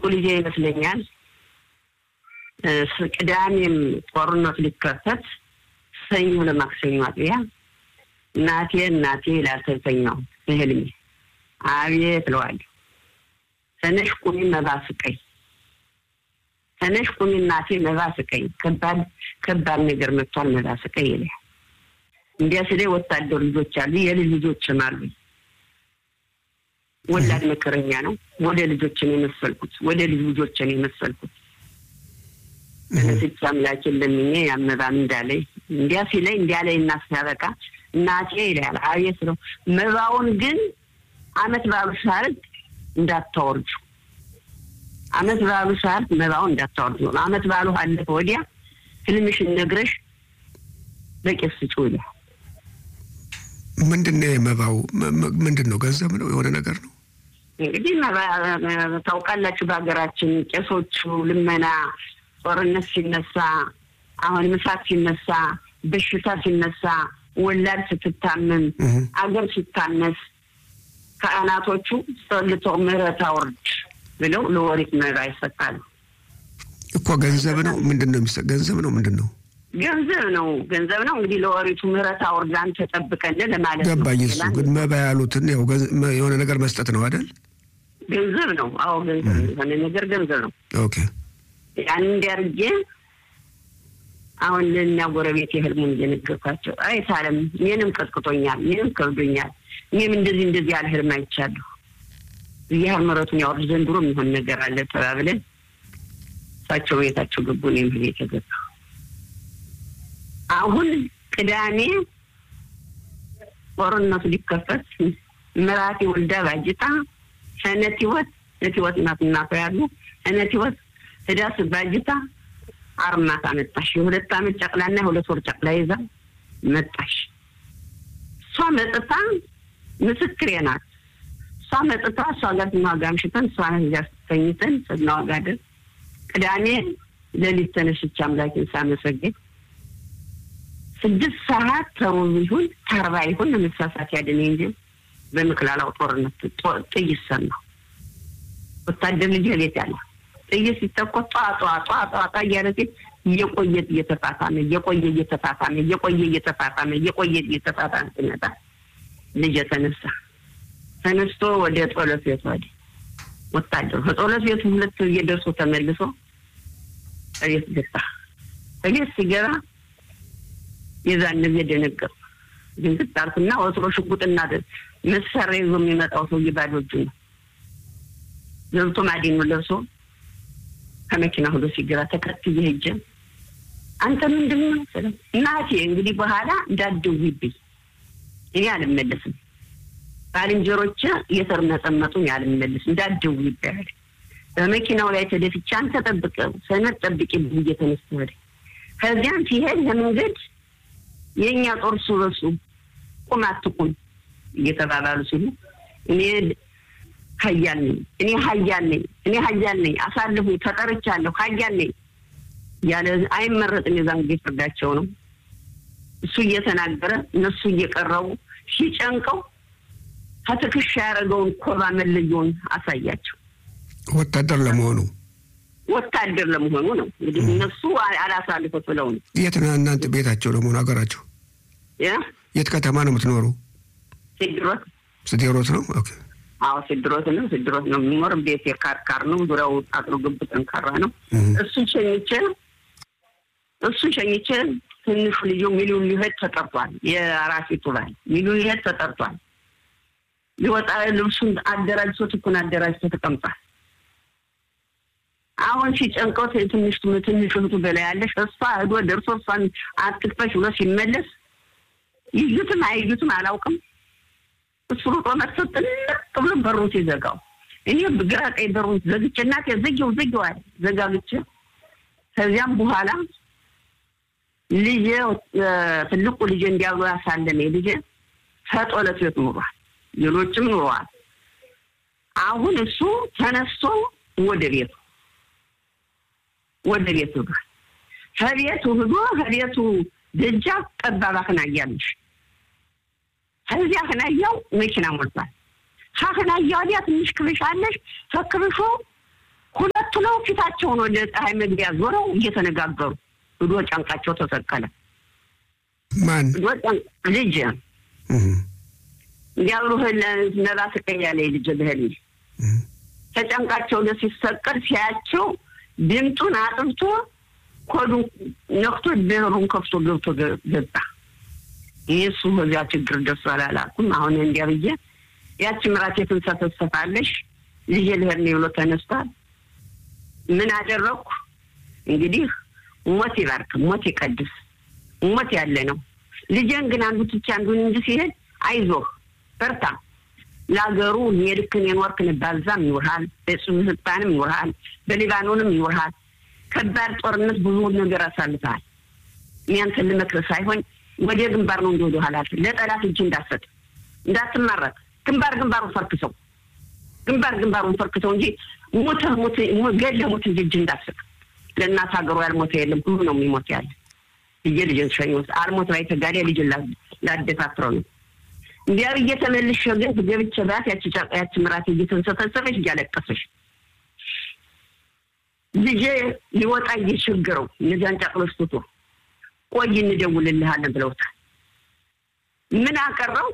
ትልቁ ልጄ ይመስለኛል ቅዳሜም ጦርነት ሊከፈት ሰኞ ለማክሰኞ አጥቢያ እናቴ እናቴ ላልተተኛው እህልሜ አቤት እለዋለሁ። ተነሽ ቁሚ መባ ስቀኝ፣ ተነሽ ቁሚ እናቴ መባ ስቀኝ፣ ከባድ ከባድ ነገር መጥቷል መባ ስቀኝ ይለኛል። እንዲያ ስለ ወታደር ልጆች አሉ፣ የልጅ ልጆችም አሉ። ወላድ መከረኛ ነው። ወደ ልጆችን የመሰልኩት ወደ ልጅ ልጆችን የመሰልኩት ተነስቼ አምላኬን ለምኜ ያመባም እንዳለኝ እንዲያ ሲለኝ እንዲያ ላይ እና ሲያበቃ እናቴ ይላል አቤት ነው። መባውን ግን አመት ባሉ ሳርግ እንዳታወርጁ፣ አመት ባሉ ሳርግ መባውን እንዳታወርጁ ነው። አመት ባሉ አለፈ ወዲያ ህልምሽን ነግረሽ በቄስ ስጪው ይላል። ምንድን ነው የመባው? ምንድን ነው? ገንዘብ ነው? የሆነ ነገር ነው? እንግዲህ ታውቃላችሁ፣ በሀገራችን ቄሶቹ ልመና፣ ጦርነት ሲነሳ፣ አሁን ምሳት ሲነሳ፣ በሽታ ሲነሳ፣ ወላድ ስትታመም፣ አገር ሲታነስ ካህናቶቹ ጸልተው ምሕረት አውርድ ብለው ለወሪት መባ ይሰጣሉ እኮ። ገንዘብ ነው? ምንድን ነው የሚሰጥ? ገንዘብ ነው? ምንድን ነው? ገንዘብ ነው። ገንዘብ ነው እንግዲህ ለወሪቱ ምህረት አውርዳን ተጠብቀን ለማለት ነው። ገባኝ። እሱ ግን መባ ያሉትን ያው የሆነ ነገር መስጠት ነው አይደል? ገንዘብ ነው። አዎ ገንዘብ ነው። የሆነ ነገር ገንዘብ ነው። ኦኬ። ያን እንዲያርጌ አሁን ለእኛ ጎረቤት የህልሙን እየነገርኳቸው አይ ሳለም እኔንም ቀጥቅጦኛል፣ እኔንም ከብዶኛል፣ እኔም እንደዚህ እንደዚህ ያለ ህልም አይቻለሁ። እግዚአብሔር ምሕረቱን ያወርድ ዘንድሮ የሚሆን ነገር አለ ተባብለን እሳቸው ቤታቸው ገቡ፣ እኔም ቤት ገባሁ። አሁን ቅዳሜ ጦርነቱ ሊከፈት ምራቴ ወልዳ ባጅታ ሰነት ህይወት ነት ህይወት እናት እናቷ ያሉ ሰነት ህይወት ህዳስ ባጅታ አርማታ መጣሽ። የሁለት አመት ጨቅላና የሁለት ወር ጨቅላ ይዛ መጣሽ። እሷ መጥታ ምስክሬ ናት። እሷ መጥታ እሷ ጋር ስናዋጋ አምሽተን እሷ ጋ ተኝተን ስናዋጋ ደር ቅዳሜ ሌሊት ተነስቼ አምላኬን ሳመሰግን ስድስት ሰዓት ተሩብ ይሁን ተርባ ይሁን ለመሳሳት ያደነ እንጂ በምክላላው ጦርነት ጥይት ሰማሁ። ወታደር ልጅ ቤት ያለ ጥይት ሲተኮስ ጧ ጧ ጧ ጧ ጧ እያለ ሲል እየቆየ እየተፋፋመ እየቆየ እየተፋፋመ እየቆየ እየተፋፋመ እየቆየ እየተፋፋመ ሲመጣ ልጅ ተነሳ። ተነስቶ ወደ ጸሎት ቤት ወደ ወታደሩ ከጸሎት ቤቱ ሁለት እየደርሶ ተመልሶ እቤት ገባ። እቤት ሲገባ የዛን ጊዜ ደነገጥኩ። ድንግጥ አልኩና ወትሮ ሽጉጥና መሳሪያ ይዞ የሚመጣው ሰውዬ ባዶ እጁ ነው። ገብቶ ማዲኑ ለብሶ ከመኪና ሁሎ ሲገባ ተከትዬ ሄጄ አንተ ምንድን ነው ስለው እናቴ እንግዲህ በኋላ እንዳትደውይብኝ እኔ አልመለስም፣ ባልንጀሮቼ እየተርመጠመጡኝ አልመለስም፣ እንዳትደውይብኝ አለ። በመኪናው ላይ ተደፍቼ አንተ ጠብቀው ሰነድ ጠብቂ ብዬ ተነስቶ ሄደ። ከዚያም ሲሄድ ለመንገድ የእኛ ጦር እሱ በሱ ቁም አትቁም እየተባባሉ ሲሉ እኔ ሀያል ነኝ እኔ ሀያል ነኝ እኔ ሀያል ነኝ አሳልፉ ተጠርቻለሁ ሀያል ነኝ ያለ አይመረጥም። የዛን ጊዜ ፍርዳቸው ነው። እሱ እየተናገረ እነሱ እየቀረቡ ሲጨንቀው ከትከሻ ያደረገውን ኮባ መለየውን አሳያቸው። ወታደር ለመሆኑ ወታደር ለመሆኑ ነው እንግዲህ እነሱ አላሳልፉት ብለው ነው። የት ነው እናንተ ቤታቸው ለመሆኑ ሀገራቸው? የት ከተማ ነው የምትኖሩ? ሲድሮት ስዴሮት ነው። ኦኬ አዎ ሲድሮት ነው። ሲድሮት ነው የሚኖር ቤት የካርካር ነው። ዙሪያው አጥሩ ግብ ጠንካራ ነው። እሱን ሸኝቼ እሱን ሸኝቼ ትንሹ ልዩ ሚሊዮን ሊሄድ ተጠርቷል። የአራሴቱ ባል ሚሊዮን ሊሄድ ተጠርቷል። ሊወጣ ልብሱን አደራጅቶ ትኩን አደራጅቶ ተቀምጧል። አሁን ሲጨንቀው ትንሽ ትንሽ እህቱ በላይ ያለሽ እሷ ሄዶ ደርሶ እሷን አትክፈሽ ብሎ ሲመለስ ይዩትም አይዩትም አላውቅም። እሱ ሩጦ መጥቶ ጥልቅ ብሎ በሩን ሲዘጋው እኔ ግራ ቀኝ በሩን ዘግቼ እናቴ ዘጊው ዘጊው አለ ዘጋግቼ ከዚያም በኋላ ልጄ ትልቁ ልጄ እንዲያብሎ ያሳለመ ልጄ ከጦለት ቤት ኑሯል። ሌሎችም ኑረዋል። አሁን እሱ ተነስቶ ወደ ቤቱ ወደ ቤቱ ሄዷል። ከቤቱ ሂዶ ከቤቱ ደጃፍ ጠባብ አክናያለሽ። ከዚያ አክናያው መኪና ሞልቷል። ከአክናያ ወዲያ ትንሽ ክብሽ አለሽ። ከክብሾ ሁለት ዞረው ፊታቸውን ወደ ፀሐይ መግቢያ ዞረው እየተነጋገሩ ሂዶ ጫንቃቸው ተሰቀለ። ማን ሂዶ ጫንቅ ልጅ እንዲያብሉ ነባ ስቀያለ ልጅ ብህል ተጨንቃቸው ለ ሲሰቀል ሲያቸው ድምጡን አጥብቶ ኮዱን ነክቶ ብሩን ከፍቶ ገብቶ ገባ። ይሱ በዚያ ችግር ደርሶ አላላኩም። አሁን እንዲያ ብዬ ያቺ ምራቴ ትንሰፈሰፋለሽ ልጄ ልሄድ ነው ብሎ ተነስቷል። ምን አደረግኩ እንግዲህ ሞት ይባርክ፣ ሞት ይቀድስ፣ ሞት ያለ ነው። ልጄን ግን አንዱ ትቼ አንዱን እንጂ ሲሄድ አይዞህ በርታ፣ ለሀገሩ የልክን የኖርክን ባዛም ይውርሃል፣ በሱልጣንም ይውርሃል፣ በሊባኖንም ይውርሃል። ከባድ ጦርነት ብዙ ነገር አሳልፈሃል። እኛንተን ልመክርህ ሳይሆን ወደ ግንባር ነው እንዲ ወደ ኋላ ለጠላት እጅ እንዳሰጥ እንዳትማረክ፣ ግንባር ግንባሩን ፈርክሰው ግንባር ግንባሩን ፈርክሰው እንጂ ሞተህ ሞት ገለህ ሞት እንጂ እጅ እንዳትሰጥ። ለእናት ሀገሩ ያልሞተ የለም ሁሉ ነው የሚሞት ያለ ብዬ ልጅን ሸኞት አልሞት ላይ ተጋዴ ልጅን ላደፋፍረው ነው እንዲያ ብዬ ተመልሼ ግን ገብቼ ባት ያቺ ጫቃ ያቺ ምራት እየተንሰፈሰፈች እያለቀሰች ልጄ ሊወጣ እየቸገረው እነዚያን ጫቅሎች ትቶ ቆይ እንደውልልሃለን ብለውታል። ምን አቀረው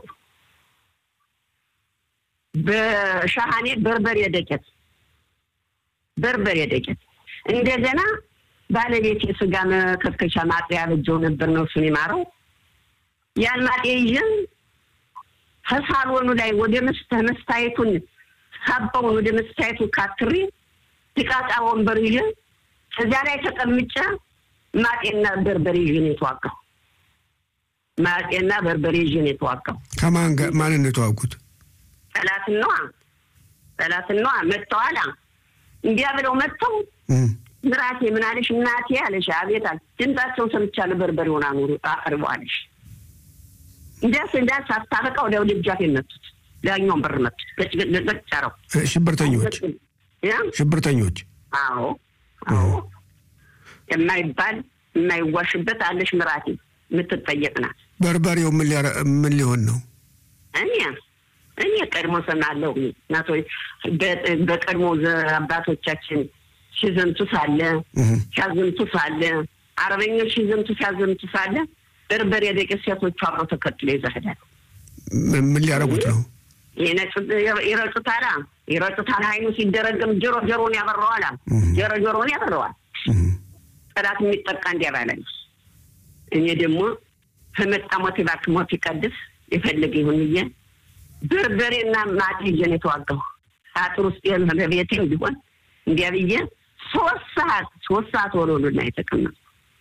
በሻሃኔ በርበሬ ደቄት በርበሬ ደቄት እንደገና ባለቤት የስጋ መከትከሻ ማጥያ ያበጀው ነበር ነው እሱን ይማረው ያን ማጥያ ይዤን ከሳሎኑ ላይ ወደ መስተ መስታየቱን ሳባውን ወደ መስታየቱ ካትሪ ጥቃጣ ወንበር ይዤ ከዚያ ላይ ተቀምጬ ማጤና በርበሬ ይዤ ነው የተዋጋው። ማጤና በርበሬ ይዤ ነው የተዋጋው። ከማን ጋር ማንን ነው የተዋጉት? ጠላትን ነዋ ጠላትን ነዋ። መጥተዋላ እንዲያ ብለው መጥተው ምራቴ ምን አለሽ እናቴ አለሽ። አቤት አለ። ድምፃቸውን ሰምቻለሁ። በርበሬውን አኑሩ አቅርቡ አለሽ። እንዲያስ እንዲያስ አስታረቃ ወዲያው ደጃፍ የመቱት ዳኛውን በር መቱት። ገጭገጭረው ሽብርተኞች ሽብርተኞች። አዎ አዎ፣ የማይባል የማይዋሽበት አለሽ ምራቴ የምትጠየቅ ናት። በርበሬው ምን ሊሆን ነው? እኔ እኔ ቀድሞ ሰማለሁ እናቶ በቀድሞ አባቶቻችን ሲዘምቱ ሳለ ሲያዘምቱ ሳለ አረበኞች ሲዘምቱ ሲያዘምቱ ሳለ በርበሬ ደቂት ሴቶቹ አብረው ተከትሎ ይዘህዳል። ምን ሊያደርጉት ነው? ይረጩታል ይረጩታል። ሀይኑ ሲደረግም ጆሮ ጆሮን ያበረዋል። ጆሮ ጆሮን ያበረዋል። ጠላት የሚጠቃ እንዲያባላል። እኔ ደግሞ ከመጣ ሞት ይባርክ ሞት ይቀድስ የፈለገ ይሁን ብዬ በርበሬና ማት ይዤ ነው የተዋጋሁ። አጥር ውስጥ በቤቴም ቢሆን እንዲያ ብዬ ሶስት ሰዓት ሶስት ሰዓት ወሎሉና የተቀመጡ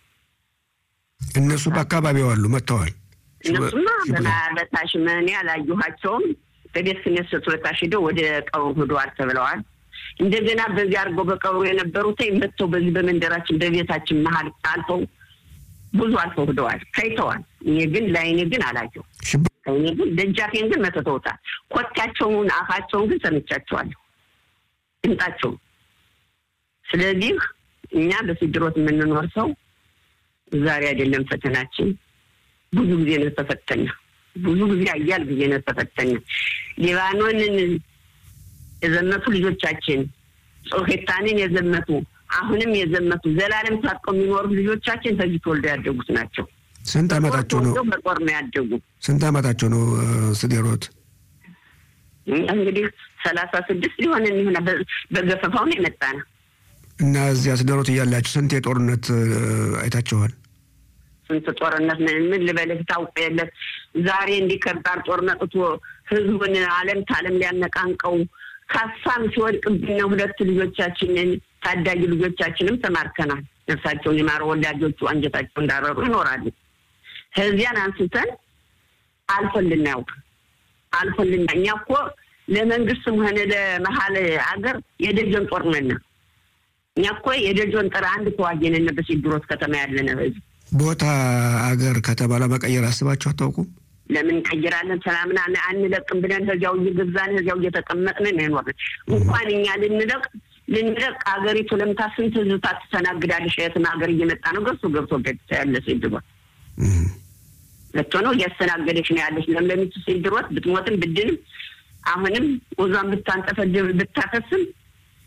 እነሱ በአካባቢው አሉ መጥተዋል። እነሱማ በታች እኔ አላየኋቸውም። በቤት ክኔሰቱ በታች ሄደው ወደ ቀብሩ ሂደዋል ተብለዋል። እንደገና በዚህ አድርገው በቀብሩ የነበሩት መጥተው በዚህ በመንደራችን በቤታችን መሀል አልፈው ብዙ አልፈው ሂደዋል፣ ታይተዋል። እኔ ግን ለአይኔ ግን አላየው። እኔ ግን ደጃፌን ግን መተተውታል። ኮቴያቸውን አፋቸውን ግን ሰምቻቸዋለሁ፣ ድምጣቸውን። ስለዚህ እኛ በስድሮት የምንኖር ሰው ዛሬ አይደለም ፈተናችን፣ ብዙ ጊዜ ነው ተፈተኛ። ብዙ ጊዜ አያል ጊዜ ነው ተፈተኛ። ሊባኖንን የዘመቱ ልጆቻችን ጾሄታንን የዘመቱ አሁንም የዘመቱ ዘላለም ታጥቀው የሚኖሩ ልጆቻችን ከዚህ ተወልደው ያደጉት ናቸው። ስንት ዓመታቸው ነው? በጦር ነው ያደጉ። ስንት ዓመታቸው ነው? ስዴሮት እንግዲህ ሰላሳ ስድስት ሊሆን የሚሆነ በገፈፋው ነው የመጣ ነው እና እዚያ ስደሮት እያላችሁ ስንት የጦርነት አይታችኋል? ስንት ጦርነት ምን ልበልህ ታውቅ የለ ዛሬ እንዲህ ከባድ ጦርነት እቶ ህዝቡን አለም ታለም ሊያነቃንቀው ካሳም ሲወድቅብን ሁለት ልጆቻችንን ታዳጊ ልጆቻችንም ተማርከናል። ነፍሳቸውን የማረ ወላጆቹ አንጀታቸው እንዳረሩ ይኖራሉ። ከዚያን አንስተን አልፎልን ያውቅ አልፎልን እኛ እኮ ለመንግስትም ሆነ ለመሀል ሀገር የደጀን ጦር ነን። እኛ እኮ የደጀን ጥር አንድ ተዋጊ ነን። በሲድሮት ከተማ ያለነ ህዝብ ቦታ አገር ከተማ ለመቀየር አስባችሁ አታውቁም? ለምን እንቀይራለን? ሰላምን አንለቅም ብለን እዚያው እየገዛን እዚያው እየተቀመጥን ነው የኖርን። እንኳን እኛ ልንለቅ ልንለቅ አገሪቱ ለምታ ስንት ህዝብ ታስተናግዳለሽ? የትም ሀገር እየመጣ ነው ገብቶ ገብቶ ገብቶ ያለ ሲድሮት መጥቶ ነው እያስተናገደች ነው ያለች። ለምለሚቱ ሲድሮት ብትሞትም ብድንም አሁንም ወዟን ብታንጠፈድብ ብታፈስም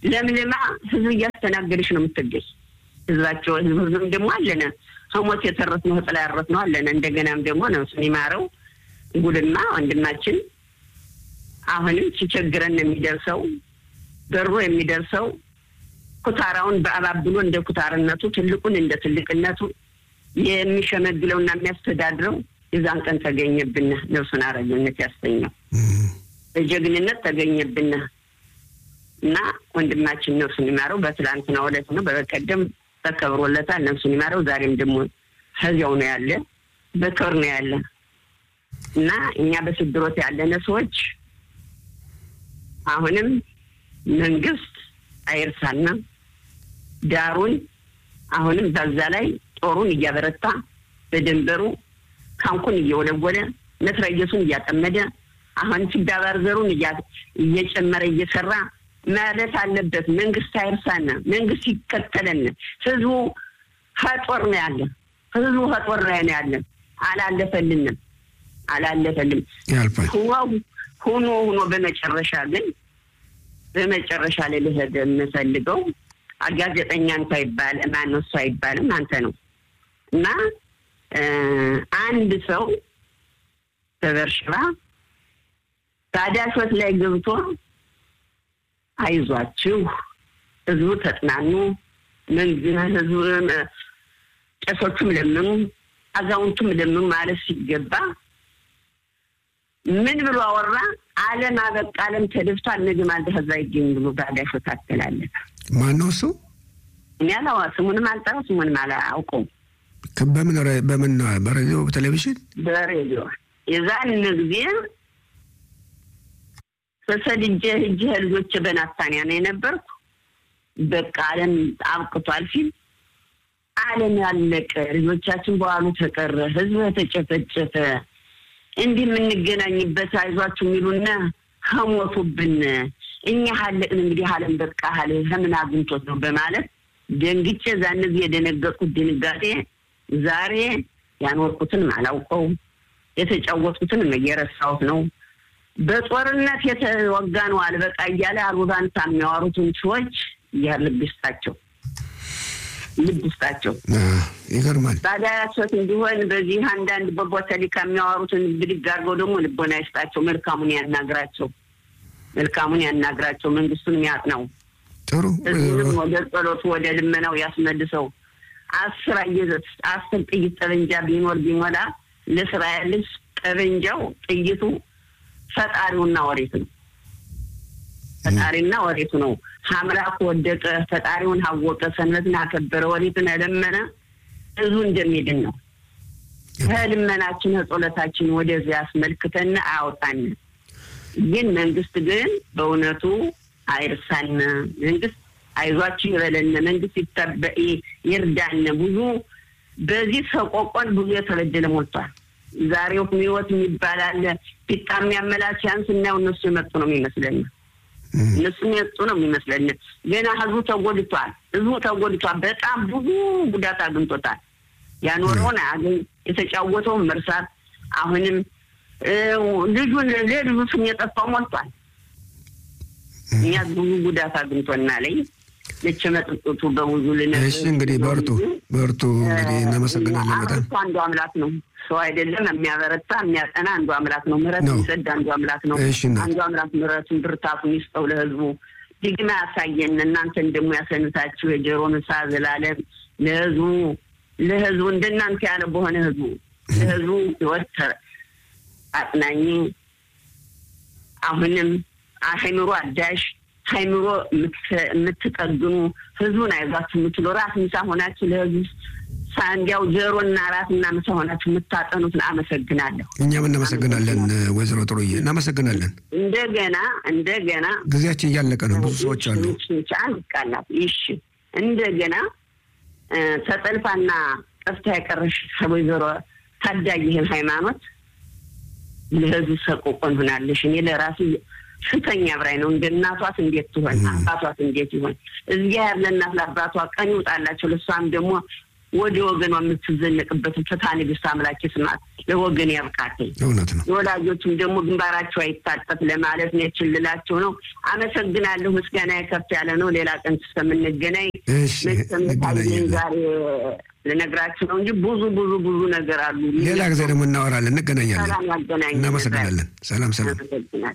ለምልማ ህዝብ እያስተናገደች ነው የምትገኝ። ህዝባቸው ህዝብም ደግሞ አለነ ከሞት የተረፍ ነው ጥላ ያረፍ ነው አለነ። እንደገናም ደግሞ ነፍሱን ይማረው ጉልማ ወንድማችን አሁንም ሲቸግረን የሚደርሰው በሮ የሚደርሰው ኩታራውን በአባብሎ እንደ ኩታርነቱ ትልቁን እንደ ትልቅነቱ የሚሸመግለውና የሚያስተዳድረው የዛን ቀን ተገኘብን። ነፍሱን አረግነት ያስተኛው በጀግንነት ተገኘብን እና ወንድማችን ነፍሱን ይማረው በትላንትናው ዕለት ነው። በበቀደም ተከብሮለታል። ነፍሱን ይማረው። ዛሬም ደግሞ ከዚያው ነው ያለ፣ በክብር ነው ያለ እና እኛ በስድሮት ያለነ ሰዎች አሁንም መንግስት አይርሳና ዳሩን አሁንም በዛ ላይ ጦሩን እያበረታ በድንበሩ ካንኩን እየወለወለ መትረየሱን እያጠመደ አሁን ችጋባር ዘሩን እየጨመረ እየሰራ ማለት አለበት። መንግስት አይርሳና፣ መንግስት ይከተለን። ህዝቡ ከጦር ነው ያለ፣ ህዝቡ ከጦር ላይ ነው ያለ። አላለፈልንም አላለፈልም ሁኖ ሁኖ በመጨረሻ ግን በመጨረሻ ላይ ልሄድ የምፈልገው ጋዜጠኛ እንኳ ይባል ማነው እሱ አይባልም አንተ ነው እና አንድ ሰው በበርሽባ በአዳሾት ላይ ገብቶ አይዟችሁ ህዝቡ ተጽናኑ፣ ህዝቡ ቄሶቹም ለምኑ፣ አዛውንቱም ለምኑ ማለት ሲገባ ምን ብሎ አወራ? ዓለም አበቃ፣ ዓለም ተደፍቷል፣ ነገ ማልደ ከዛ ይገኝ ብሎ በአዳሾት አስተላለፈ። ማነው እሱ? እኔ አላዋ ስሙንም አልጠራው ስሙንም አላውቀውም። በምን በምን በሬዲዮ በቴሌቪዥን በሬዲዮ የዛን ጊዜ ተሰድጄ ሂጅ ልጆች በናታንያ ነው የነበርኩ። በቃ ዓለም አብቅቷል ሲል ዓለም ያለቀ ልጆቻችን በኋሉ ተቀረ፣ ህዝብ ተጨፈጨፈ፣ እንዲህ የምንገናኝበት አይዟችሁ የሚሉና ከሞቱብን እኛ ሀለቅን እንግዲህ ዓለም በቃ ሀለ ከምን አግኝቶት ነው በማለት ደንግጬ ዛን ጊዜ የደነገጥኩት ድንጋጤ ዛሬ ያኖርኩትን አላውቀው የተጫወትኩትን እየረሳሁት ነው። በጦርነት የተወጋ ነው አልበቃ እያለ አሉባንታ የሚያወሩትን ሰዎች ልብ ይስጣቸው፣ ልብ ይስጣቸው። ይገርማል። ባዳያሶት እንዲሆን በዚህ አንዳንድ በቦተሊካ የሚያወሩትን ብድግ አድርገው ደግሞ ልቦና ይስጣቸው። መልካሙን ያናግራቸው፣ መልካሙን ያናግራቸው። መንግስቱን ያጥናው። ጥሩ ህዝቡንም ወደ ጸሎቱ ወደ ልመናው ያስመልሰው። አስር አስር ጥይት ጠበንጃ ቢኖር ቢሞላ ለእስራኤል ልጅ ጠበንጃው ጥይቱ ፈጣሪውና ወሬቱ ነው። ፈጣሪና ወሬቱ ነው። አምላኩ ወደቀ፣ ፈጣሪውን አወቀ፣ ሰንበትን አከበረ፣ ወሬትን ለመነ፣ ህዝቡ እንደሚድን ነው። ከልመናችን ከጸሎታችን ወደዚያ ያስመልክተን አያውጣን። ግን መንግስት ግን በእውነቱ አይርሳን። መንግስት አይዟችሁ ይበለን። መንግስት ይርዳን። ብዙ በዚህ ሰቆቆን ብዙ የተበደለ ሞልቷል። ዛሬው ህይወት የሚባል አለ። ፊጣ የሚያመላች ስናየው እነሱ የመጡ ነው የሚመስለን እነሱ የመጡ ነው የሚመስለን። ገና ህዝቡ ተጎድቷል። ህዝቡ ተጎድቷል። በጣም ብዙ ጉዳት አግኝቶታል። ያኖረውን አያገኝ የተጫወተውን መርሳት። አሁንም ልጁን ለልጁ ስም የጠፋው ሞልቷል። እኛ ብዙ ጉዳት አግኝቶና ላይ ልች መጥጡቱ በብዙ ልነግርህ። እሺ እንግዲህ በርቱ በርቱ። እንግዲህ እናመሰግናለን በጣም አንዱ አምላክ ነው ሰው አይደለም። የሚያበረታ የሚያጠና አንዱ አምላክ ነው። ምሕረት የሚሰድ አንዱ አምላክ ነው። እሺ እናት። አንዱ አምላክ ምሕረቱን ብርታቱን ይስጠው ለህዝቡ ድግማ ያሳየን። እናንተን ደግሞ ያሰንታችሁ የጆሮን እሳ ዘላለም ለህዝቡ ለህዝቡ እንደናንተ ያለ በሆነ ህዝቡ ለህዝቡ ህይወት አጽናኝ አሁንም አይምሮ አዳሽ አይምሮ የምትጠግኑ ህዝቡን አይዟችሁ የምትሉ ራስ ምሳ ሆናችሁ ለህዝቡ እንዲያው ጆሮና ራስና ምሳ ሆናችሁ የምታጠኑትን አመሰግናለሁ። እኛም እናመሰግናለን ወይዘሮ ጥሩዬ እናመሰግናለን። እንደገና እንደገና ጊዜያችን እያለቀ ነው። ብዙ ሰዎች አሉ። አንድ ቃላት ይሽ እንደገና ተጠልፋና ጠፍታ የቀረሽ ወይዘሮ ታዳጊ ይህን ሃይማኖት ለህዝብ ሰቆቆን ሆናለሽ። እኔ ለራሴ ስተኛ ብራይ ነው። እንደ እናቷት እንዴት ትሆን? አባቷት እንዴት ይሆን? እዚያ ያለ እናት ለአባቷ ቀን ይውጣላቸው። ለእሷም ደግሞ ወደ ወገኗ የምትዘነቅበትን ፍትሐ ንግሥት አምላክ ስማት ለወገን ያብቃትኝ። እውነት ነው። የወላጆችም ደግሞ ግንባራቸው አይታጠፍ ለማለት ነው የችልላቸው ነው። አመሰግናለሁ። ምስጋና ከፍ ያለ ነው። ሌላ ቀን እስከምንገናኝ እሺ እንገናኛለን። ዛሬ ልነግራችሁ ነው እንጂ ብዙ ብዙ ብዙ ነገር አሉ። ሌላ ጊዜ ደግሞ እናወራለን፣ እንገናኛለን። ሰላም ያገናኝ። እናመሰግናለን። ሰላም ሰላም። አመሰግናለሁ።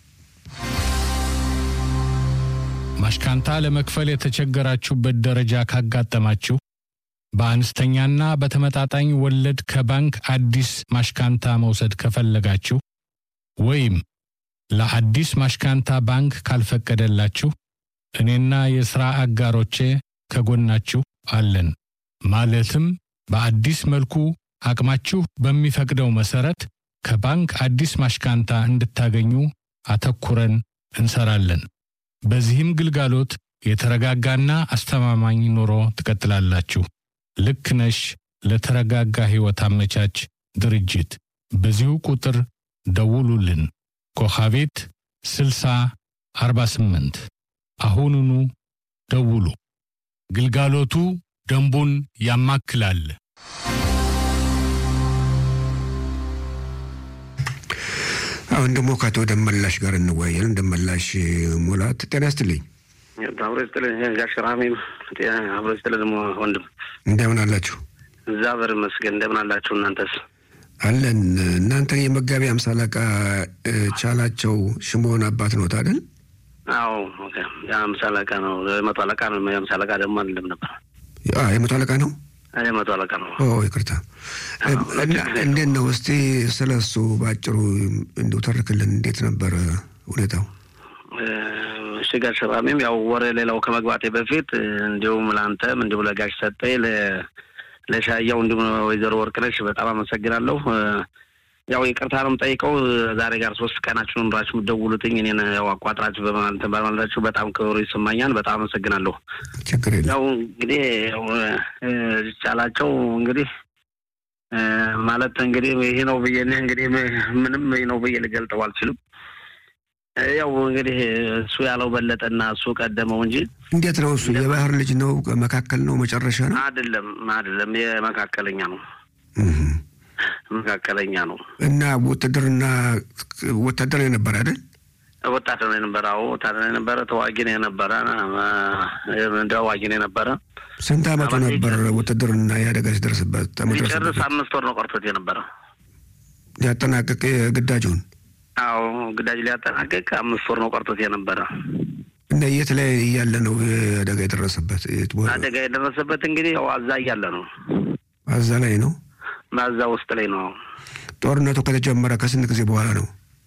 ማሽካንታ ለመክፈል የተቸገራችሁበት ደረጃ ካጋጠማችሁ በአነስተኛና በተመጣጣኝ ወለድ ከባንክ አዲስ ማሽካንታ መውሰድ ከፈለጋችሁ ወይም ለአዲስ ማሽካንታ ባንክ ካልፈቀደላችሁ እኔና የሥራ አጋሮቼ ከጎናችሁ አለን። ማለትም በአዲስ መልኩ አቅማችሁ በሚፈቅደው መሠረት ከባንክ አዲስ ማሽካንታ እንድታገኙ አተኩረን እንሰራለን። በዚህም ግልጋሎት የተረጋጋና አስተማማኝ ኑሮ ትቀጥላላችሁ። ልክ ነሽ ለተረጋጋ ሕይወት አመቻች ድርጅት በዚሁ ቁጥር ደውሉልን። ኮኻቤት 60 48 አሁኑኑ ደውሉ። ግልጋሎቱ ደንቡን ያማክላል። አሁን ደግሞ ከአቶ ደመላሽ ጋር እንወያያለን። ደመላሽ ሙላት ጤና ይስጥልኝ። አብሮ ይስጥልኝ ጋሽ ራሜም አብሮ ይስጥልኝ ደግሞ ወንድም እንደምን አላችሁ? እግዚአብሔር ይመስገን። እንደምን አላችሁ እናንተስ? አለን። እናንተ የመጋቢ አምሳ አለቃ ቻላቸው ሽሞን አባት ነው አይደል? አዎ የአምሳ አለቃ ነው። የመቶ አለቃ ነው። የአምሳ አለቃ ደግሞ አይደለም ነበር። የመቶ አለቃ ነው። የመቶ አለቃ ነው። ኦ ይቅርታ። እንዴት ነው እስቲ ስለ እሱ በአጭሩ እንዲሁ ተርክልን። እንዴት ነበረ ሁኔታው? እሺ ጋሽ ራሜም ያው ወሬ ሌላው ከመግባቴ በፊት እንዲሁም ለአንተም እንዲሁም ለጋሽ ሰጠኝ ለሻያው እንዲሁም ወይዘሮ ወርቅነሽ በጣም አመሰግናለሁ። ያው ይቅርታ ነው የምጠይቀው ዛሬ ጋር ሶስት ቀናችሁን ኑራችሁ የምትደውሉትኝ እኔን ያው አቋጥራችሁ በማለት በማለታችሁ በጣም ክብሩ ይሰማኛል። በጣም አመሰግናለሁ። ችግር የለም። ያው እንግዲህ ያው ቻላቸው እንግዲህ ማለት እንግዲህ ይሄ ነው ብዬ እንግዲህ ምንም ይሄ ነው ብዬ ልገልጠው አልችልም። ያው እንግዲህ እሱ ያለው በለጠና እሱ ቀደመው እንጂ እንዴት ነው እሱ? የባህር ልጅ ነው? መካከል ነው? መጨረሻ ነው? አይደለም፣ አይደለም። የመካከለኛ ነው መካከለኛ ነው እና ውትድርና ወታደር የነበረ አይደል? ወታደር ነው የነበረ። አዎ ወታደር ነው የነበረ። ተዋጊ ነው የነበረ። ተዋጊ ነው የነበረ። ስንት አመቱ ነበር ውትድርና የአደጋ ሲደርስበት? ሊጨርስ አምስት ወር ነው ቆርቶት የነበረ ሊያጠናቅቅ ግዳጁን። አዎ ግዳጅ ሊያጠናቅቅ አምስት ወር ነው ቆርቶት የነበረ። እና የት ላይ እያለ ነው አደጋ የደረሰበት? አደጋ የደረሰበት እንግዲህ ያው አዛ እያለ ነው። አዛ ላይ ነው ማዛ ውስጥ ላይ ነው። ጦርነቱ ከተጀመረ ከስንት ጊዜ በኋላ ነው?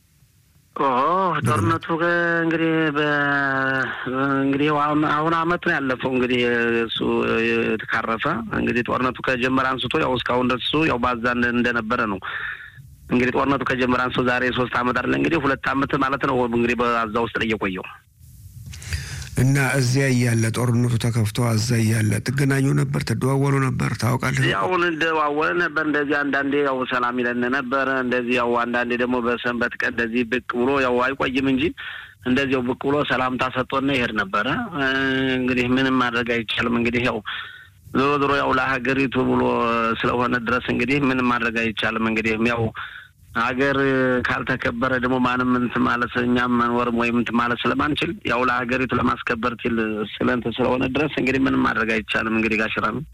ጦርነቱ እንግዲህ እንግዲህ አሁን አመት ነው ያለፈው። እንግዲህ እሱ የተካረፈ እንግዲህ ጦርነቱ ከጀመረ አንስቶ ያው እስካሁን ድረስ እሱ ያው ባዛ እንደነበረ ነው። እንግዲህ ጦርነቱ ከጀመረ አንስቶ ዛሬ ሶስት አመት አይደለ እንግዲህ ሁለት አመት ማለት ነው እንግዲህ በአዛ ውስጥ ላይ እየቆየው እና እዚያ እያለ ጦርነቱ ተከፍቶ አዛ እያለ ትገናኙ ነበር? ትደዋወሉ ነበር? ታውቃለህ? ያው እንደዋወለ ነበር። እንደዚህ አንዳንዴ ያው ሰላም ይለን ነበረ። እንደዚህ ያው አንዳንዴ ደግሞ በሰንበት ቀን እንደዚህ ብቅ ብሎ ያው አይቆይም እንጂ እንደዚያው ብቅ ብሎ ሰላምታ ሰጥቶና ይሄድ ነበረ። እንግዲህ ምንም ማድረግ አይቻልም። እንግዲህ ያው ዞሮ ዞሮ ያው ለሀገሪቱ ብሎ ስለሆነ ድረስ እንግዲህ ምንም ማድረግ አይቻልም። እንግዲህ ያው ሀገር ካልተከበረ ደግሞ ማንም እንትን ማለት እኛም መኖርም ወይም እንትን ማለት ስለማንችል ያው ለሀገሪቱ ለማስከበር ትል ስለንት ስለሆነ ድረስ እንግዲህ ምንም ማድረግ አይቻልም። እንግዲህ ጋሽራ ነው።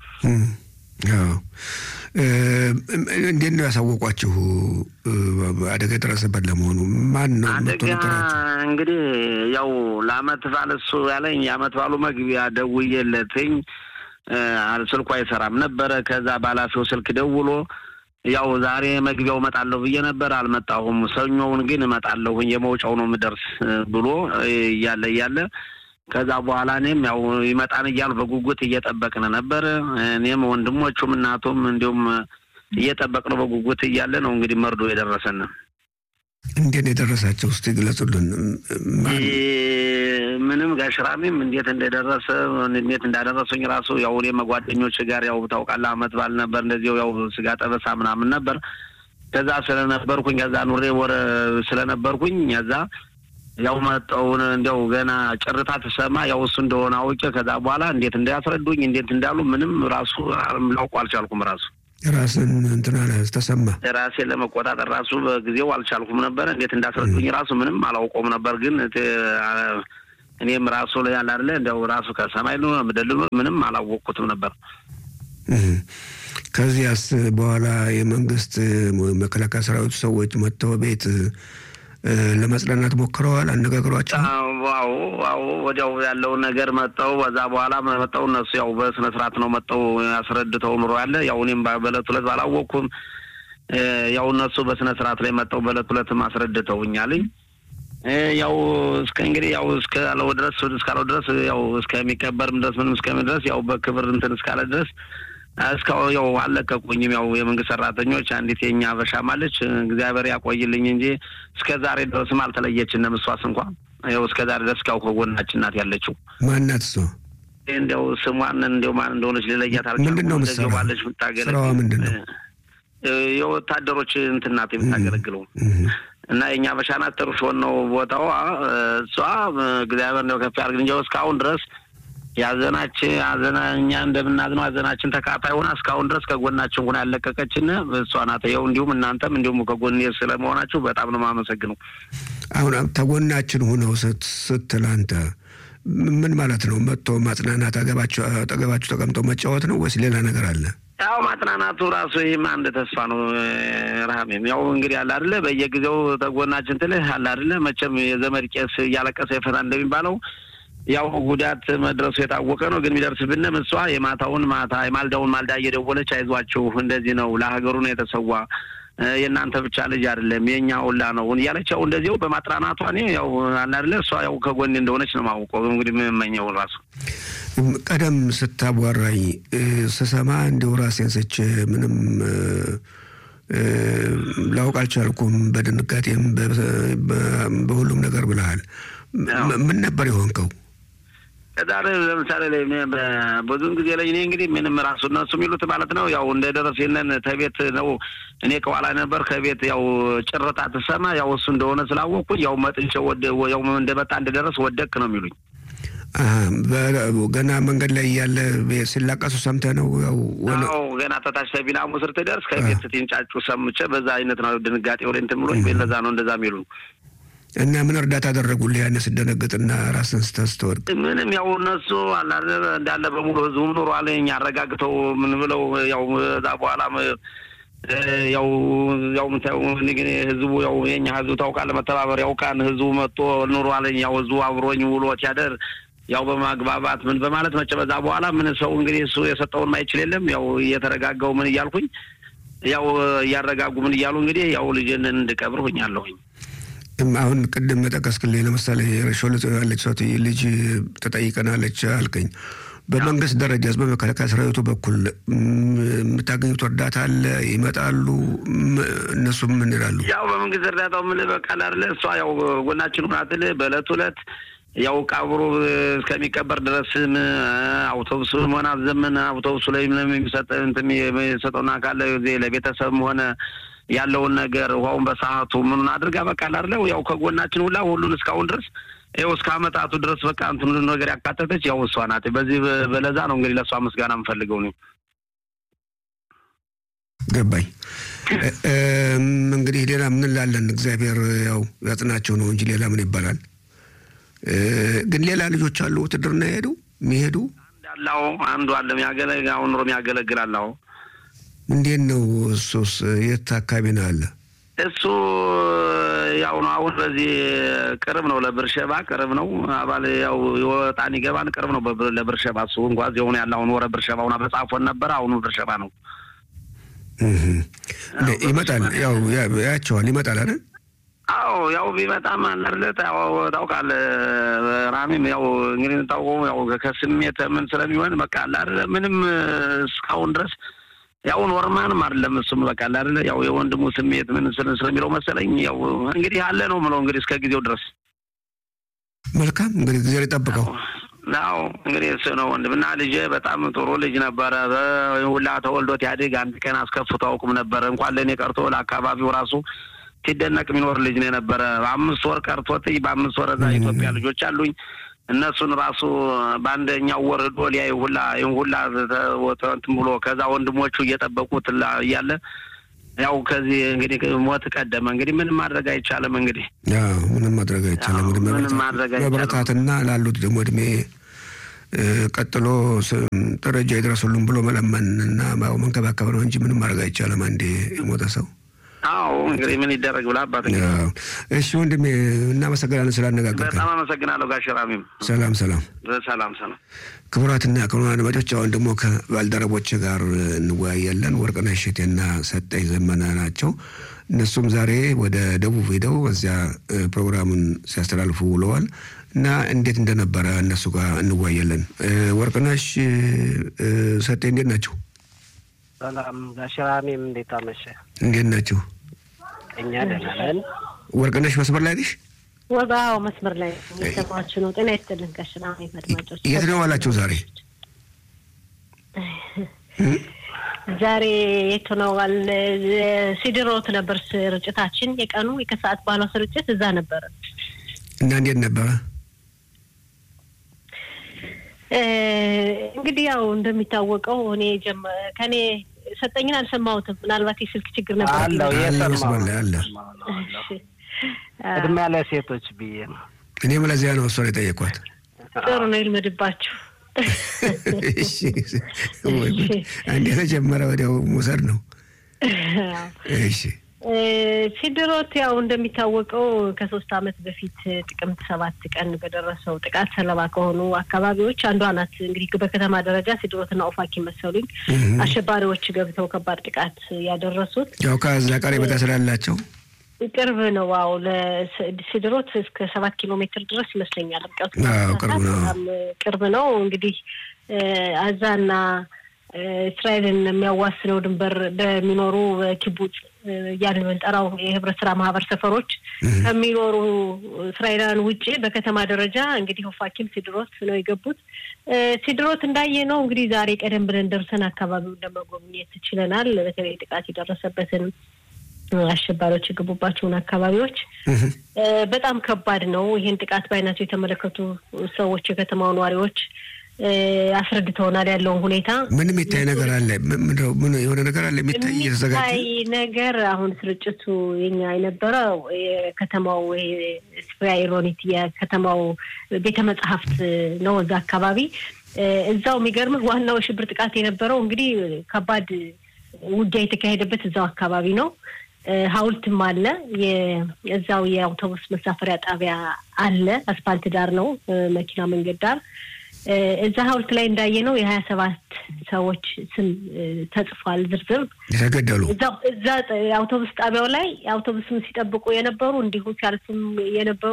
እንዴት ነው ያሳወቋችሁ አደጋ የደረሰበት ለመሆኑ? ማን ነው አደጋ? እንግዲህ ያው ለአመት ባል እሱ ያለኝ የአመት ባሉ መግቢያ ደውዬለትኝ ስልኩ አይሰራም ነበረ። ከዛ ባላፊው ስልክ ደውሎ ያው ዛሬ መግቢያው እመጣለሁ ብዬ ነበር፣ አልመጣሁም። ሰኞውን ግን እመጣለሁኝ የመውጫው ነው የምደርስ ብሎ እያለ እያለ ከዛ በኋላ እኔም ያው ይመጣን እያሉ በጉጉት እየጠበቅን ነበር። እኔም ወንድሞቹም እናቱም እንዲሁም እየጠበቅን በጉጉት እያለ ነው እንግዲህ መርዶ የደረሰን። እንዴት ነው የደረሳቸው? እስቲ ግለጹልን። ምንም ጋሽራሚም እንዴት እንደደረሰ እንዴት እንዳደረሱኝ ራሱ ያው እኔ መጓደኞች ጋር ያው ታውቃለህ፣ አመት ባል ነበር እንደዚሁ ያው ስጋ ጠበሳ ምናምን ነበር። ከዛ ስለነበርኩኝ ከዛ ኑሬ ወረ ስለነበርኩኝ ከዛ ያው መጠውን እንዲያው ገና ጭርታ ትሰማ ያው እሱ እንደሆነ አውቄ ከዛ በኋላ እንዴት እንዳያስረዱኝ እንዴት እንዳሉ ምንም ራሱ ላውቁ አልቻልኩም ራሱ ራስን እንትና ተሰማ ራሴን ለመቆጣጠር ራሱ በጊዜው አልቻልኩም ነበር። እንዴት እንዳስረዱኝ ራሱ ምንም አላውቀውም ነበር። ግን እኔም ራሱ ላይ ያለ አይደለ እንዲያው ራሱ ከሰማይ ምድል ምንም አላወቅኩትም ነበር። ከዚያስ በኋላ የመንግስት መከላከያ ሰራዊቱ ሰዎች መጥተው ቤት ለመጽናናት ሞክረዋል። አነጋግሯቸው ዋው ዋው ወዲያው ያለውን ነገር መጠው በዛ በኋላ መጠው እነሱ ያው በስነ ስርዓት ነው መጠው ያስረድተው ኑሮ ያለ ያው እኔም በእለት ሁለት ባላወቅኩም ያው እነሱ በስነ ስርዓት ላይ መጠው በእለት ሁለትም አስረድተውኛልኝ። ያው እስከ እንግዲህ ያው እስካለው ድረስ እስካለው ድረስ ያው እስከሚቀበርም ድረስ ምንም እስከሚ ድረስ ያው በክብር እንትን እስካለ ድረስ እስካሁን ያው አልለቀቁኝም። ያው የመንግስት ሰራተኞች አንዲት የኛ በሻም አለች እግዚአብሔር ያቆይልኝ እንጂ እስከ ዛሬ ድረስም አልተለየችንም። እሷስ እንኳ ያው እስከ ዛሬ ድረስ ያው ከጎናችን ናት ያለችው። ማናት እሷ? እንዲያው ስሟን እንዲያው ማን እንደሆነች ልለያት አልቻልኩም። ምንድን ነው እንደዚያው ባለች የምታገለግል ስራዋ ምንድን ነው? የወታደሮች እንትን ናት የምታገለግለው እና የእኛ በሻናት ጥሩሾን ነው ቦታዋ። እሷ እግዚአብሔር እንደው ከፍ ያድርግ እንጂ እስካሁን ድረስ ያዘናችን አዘና እኛ እንደምናዝነው አዘናችን ተካፋይ ሆና እስካሁን ድረስ ከጎናችን ሆና ያለቀቀችን እሷ ናት። ይኸው እንዲሁም እናንተም እንዲሁም ከጎን ስለመሆናችሁ በጣም ነው የማመሰግነው። አሁን ተጎናችን ሆነው ስትል አንተ ምን ማለት ነው? መጥቶ ማጽናናት አጠገባችሁ ተቀምጦ መጫወት ነው ወይስ ሌላ ነገር አለ? ያው ማጽናናቱ ራሱ ይህም አንድ ተስፋ ነው። ረሃሜም ያው እንግዲህ አለ አይደለ በየጊዜው ተጎናችን ትልህ አለ አይደለ መቼም የዘመድ ቄስ እያለቀሰ ይፈታ እንደሚባለው ያው ጉዳት መድረሱ የታወቀ ነው። ግን የሚደርስብንም እሷ የማታውን ማታ የማልዳውን ማልዳ እየደወለች አይዟችሁ፣ እንደዚህ ነው ለሀገሩ ነው የተሰዋ የእናንተ ብቻ ልጅ አይደለም የእኛ ሁላ ነው እያለች ያው እንደዚው በማጥራናቷ እኔ ያው አለ አይደለ እሷ ያው ከጎኔ እንደሆነች ነው የማውቀው። እንግዲህ የምመኘው ራሱ ቀደም ስታቧራኝ ስሰማ እንዲሁ ራሴን ስቼ ምንም ላውቅ አልቻልኩም። በድንጋጤም በሁሉም ነገር ብለሃል። ምን ነበር የሆንከው? ዛሬ ለምሳሌ ላይ ብዙን ጊዜ ላይ እኔ እንግዲህ ምንም ራሱ እነሱ የሚሉት ማለት ነው ያው እንደ ደረሴነን ተቤት ነው እኔ ከኋላ ነበር ከቤት ያው ጭርታ ትሰማ ያው እሱ እንደሆነ ስላወቅኩኝ ያው መጥንቼ ያው እንደመጣ እንደደረስ ወደቅ ነው የሚሉኝ። ገና መንገድ ላይ እያለ ሲላቀሱ ሰምተህ ነው? ያው ገና ተታች ተቢናሙ ስር ትደርስ ከቤት ስትንጫጩ ሰምቼ በዛ አይነት ነው ድንጋጤ ወደ እንትን ብሎኝ ለዛ ነው እንደዛ የሚሉ እና ምን እርዳታ አደረጉልህ? ያን ስደነግጥና ራስን ስትወድቅ ምንም ያው እነሱ እንዳለ በሙሉ ህዝቡም ኑሯል አረጋግተው ምን ብለው ያው እዛ በኋላ ያው ያው ምታየው እንግዲህ ህዝቡ ያው የኛ ህዝቡ ታውቃለህ፣ መተባበር ያውቃን ህዝቡ መጥቶ ኑሯል። ያው ህዝቡ አብሮኝ ውሎ ሲያደር ያው በማግባባት ምን በማለት መቼ በዛ በኋላ ምን ሰው እንግዲህ እሱ የሰጠውን ማይችል የለም። ያው እየተረጋጋው ምን እያልኩኝ ያው እያረጋጉ ምን እያሉ እንግዲህ ያው ልጅን እንድቀብር ሁኛለሁኝ። አሁን ቅድም ጠቀስክልኝ። ለምሳሌ ሾልጾ ያለች ሰው ልጅ ተጠይቀናለች አልከኝ። በመንግስት ደረጃ በመከላከያ ሰራዊቱ በኩል የምታገኙት እርዳታ አለ? ይመጣሉ? እነሱ ምን ይላሉ? ያው በመንግስት እርዳታው ምን በቃል አለ እሷ ያው ጎናችን ሁናትል በእለት ሁለት ያው ቀብሩ እስከሚቀበር ድረስም አውቶቡሱን ሆነ አዘመን አውቶቡሱ ላይ የሚሰጠውና ካለ ለቤተሰብም ሆነ ያለውን ነገር ውሃውን በሰዓቱ ምኑን አድርጋ በቃ ላርለው ያው ከጎናችን ሁላ ሁሉን እስካሁን ድረስ ይኸው እስከ አመጣቱ ድረስ በቃ እንትን ነገር ያካተተች ያው እሷ ናት። በዚህ በለዛ ነው እንግዲህ ለእሷ ምስጋና የምፈልገው ነው። ገባኝ። እንግዲህ ሌላ ምን ላለን እግዚአብሔር ያው ያጽናቸው ነው እንጂ ሌላ ምን ይባላል? ግን ሌላ ልጆች አሉ ውትድርና የሄዱ የሚሄዱ እንዳላው አንዱ አለ የሚያገለግል አሁን ኑሮ የሚያገለግል አላው እንዴት ነው እሱስ? የት አካባቢ ነው አለ? እሱ ያው ነው አሁን በዚህ ቅርብ ነው፣ ለብርሸባ ቅርብ ነው። አባል ያው የወጣን ይገባን ቅርብ ነው ለብርሸባ። እሱ እንኳ እዚያው ነው ያለ። አሁን ወረ ብርሸባ ሁና በጻፎን ነበረ። አሁኑ ብርሸባ ነው። ይመጣል፣ ያው ያቸዋል፣ ይመጣል አይደል? አዎ ያው ቢመጣም አለርለት ያው ታውቃለህ፣ ራሚም ያው እንግዲህ ታውቀው ያው ከስሜት ምን ስለሚሆን በቃ አለ ምንም እስካሁን ድረስ ያው ኖርማንም አይደለም እሱም በቃ አይደለ ያው የወንድሙ ስሜት ምን ስለሚለው መሰለኝ ያው እንግዲህ አለ ነው ምለው እንግዲህ እስከ ጊዜው ድረስ መልካም እንግዲህ ጊዜ ሊጠብቀው ያው እንግዲህ እሱ ነው ወንድምና ልጄ በጣም ጥሩ ልጅ ነበረ። ሁላ ተወልዶት ያድግ አንድ ቀን አስከፍቶ አውቁም ነበረ እንኳን ለእኔ ቀርቶ ለአካባቢው ራሱ ሲደነቅ የሚኖር ልጅ ነው የነበረ። አምስት ወር ቀርቶት በአምስት ወር እዛ ኢትዮጵያ ልጆች አሉኝ እነሱን ራሱ በአንደኛው ወር ዶ ሊያይ ሁላ ይህን ሁላ እንትን ብሎ ከዛ ወንድሞቹ እየጠበቁት እያለ ያው ከዚህ እንግዲህ ሞት ቀደመ። እንግዲህ ምንም ማድረግ አይቻልም። እንግዲህ ምንም ማድረግ አይቻልም። ምንም ማድረግ አይቻልም። መበረታትና ላሉት ደግሞ እድሜ ቀጥሎ ደረጃ ይድረሱልን ብሎ መለመን እና መንከባከብ ነው እንጂ ምንም ማድረግ አይቻልም። አንዴ የሞተ ሰው አዎ እንግዲህ ምን ይደረግ ብላ አባት እሺ ወንድሜ እናመሰግናለን ስላነጋገርከን። በጣም አመሰግናለሁ ጋሽ ራሚም። ሰላም ሰላም ሰላም ሰላም። ክቡራትና ክቡራን አድማጮች አሁን ደግሞ ከባልደረቦች ጋር እንወያያለን። ወርቅነሽ እሸቴና ሰጠኝ ዘመነ ናቸው። እነሱም ዛሬ ወደ ደቡብ ሄደው እዚያ ፕሮግራሙን ሲያስተላልፉ ውለዋል እና እንዴት እንደነበረ እነሱ ጋር እንወያያለን። ወርቅነሽ ሰጤ እንዴት ናቸው? ሰላም ጋሽራሜም እንዴት አመሸ? እንዴት ናቸው? እኛ ደህና ነን። ወርቅነሽ መስመር ላይ ነሽ? ወጋው መስመር ላይ የሚሰማችሁ ነው። ጤና ይስጥልን ጋሽራሜም አድማጮች። የት ነው ዋላችሁ ዛሬ? ዛሬ የት ሆነዋል? ሲድሮት ነበር ስርጭታችን። የቀኑ የከሰዓት ባለው ስርጭት እዛ ነበረ እና እንዴት ነበረ? እንግዲህ ያው እንደሚታወቀው እኔ ከኔ ሰጠኝን አልሰማሁትም። ምናልባት የስልክ ችግር ነበር አለው መስመር ላይ አለ። እድሜ ያለ ሴቶች ብዬ ነው። እኔም ለዚያ ነው እሷን የጠየኳት። ጥሩ ነው ይልመድባችሁ። አንድ የተጀመረ ወዲያው መውሰድ ነው። እሺ ሲድሮት ያው እንደሚታወቀው ከሶስት ዓመት በፊት ጥቅምት ሰባት ቀን በደረሰው ጥቃት ሰለባ ከሆኑ አካባቢዎች አንዷ ናት። እንግዲህ በከተማ ደረጃ ሲድሮትና ኦፋኪ መሰሉኝ አሸባሪዎች ገብተው ከባድ ጥቃት ያደረሱት ያው ከዛ ቀረቤታ ስላላቸው ቅርብ ነው። ዋው ለሲድሮት እስከ ሰባት ኪሎ ሜትር ድረስ ይመስለኛል ርቀቱ። ቅርብ ነው፣ ቅርብ ነው። እንግዲህ አዛና እስራኤልን የሚያዋስነው ድንበር በሚኖሩ ኪቡጽ እያልን የምንጠራው የህብረት ስራ ማህበር ሰፈሮች ከሚኖሩ እስራኤላውያን ውጭ በከተማ ደረጃ እንግዲህ ኦፋኪም ሲድሮት ነው የገቡት። ሲድሮት እንዳየ ነው እንግዲህ ዛሬ ቀደም ብለን ደርሰን አካባቢውን ለመጎብኘት ችለናል። በተለይ ጥቃት የደረሰበትን አሸባሪዎች የገቡባቸውን አካባቢዎች በጣም ከባድ ነው። ይህን ጥቃት በአይናቸው የተመለከቱ ሰዎች የከተማው ነዋሪዎች አስረድተውናል ያለውን ሁኔታ። ምን የሚታይ ነገር አለ? ምን የሆነ ነገር አለ የሚታይ እየተዘጋጀ የሚታይ ነገር አሁን ስርጭቱ የኛ የነበረው የከተማው ስፍራ ኢሮኒት የከተማው ቤተ መጽሐፍት ነው። እዛ አካባቢ እዛው የሚገርምህ ዋናው የሽብር ጥቃት የነበረው እንግዲህ ከባድ ውጊያ የተካሄደበት እዛው አካባቢ ነው። ሐውልትም አለ። እዛው የአውቶቡስ መሳፈሪያ ጣቢያ አለ። አስፓልት ዳር ነው፣ መኪና መንገድ ዳር እዛ ሐውልት ላይ እንዳየ ነው የሀያ ሰባት ሰዎች ስም ተጽፏል። ዝርዝር የተገደሉ እዛ አውቶቡስ ጣቢያው ላይ አውቶቡስም ሲጠብቁ የነበሩ እንዲሁ ሲያልፉም የነበሩ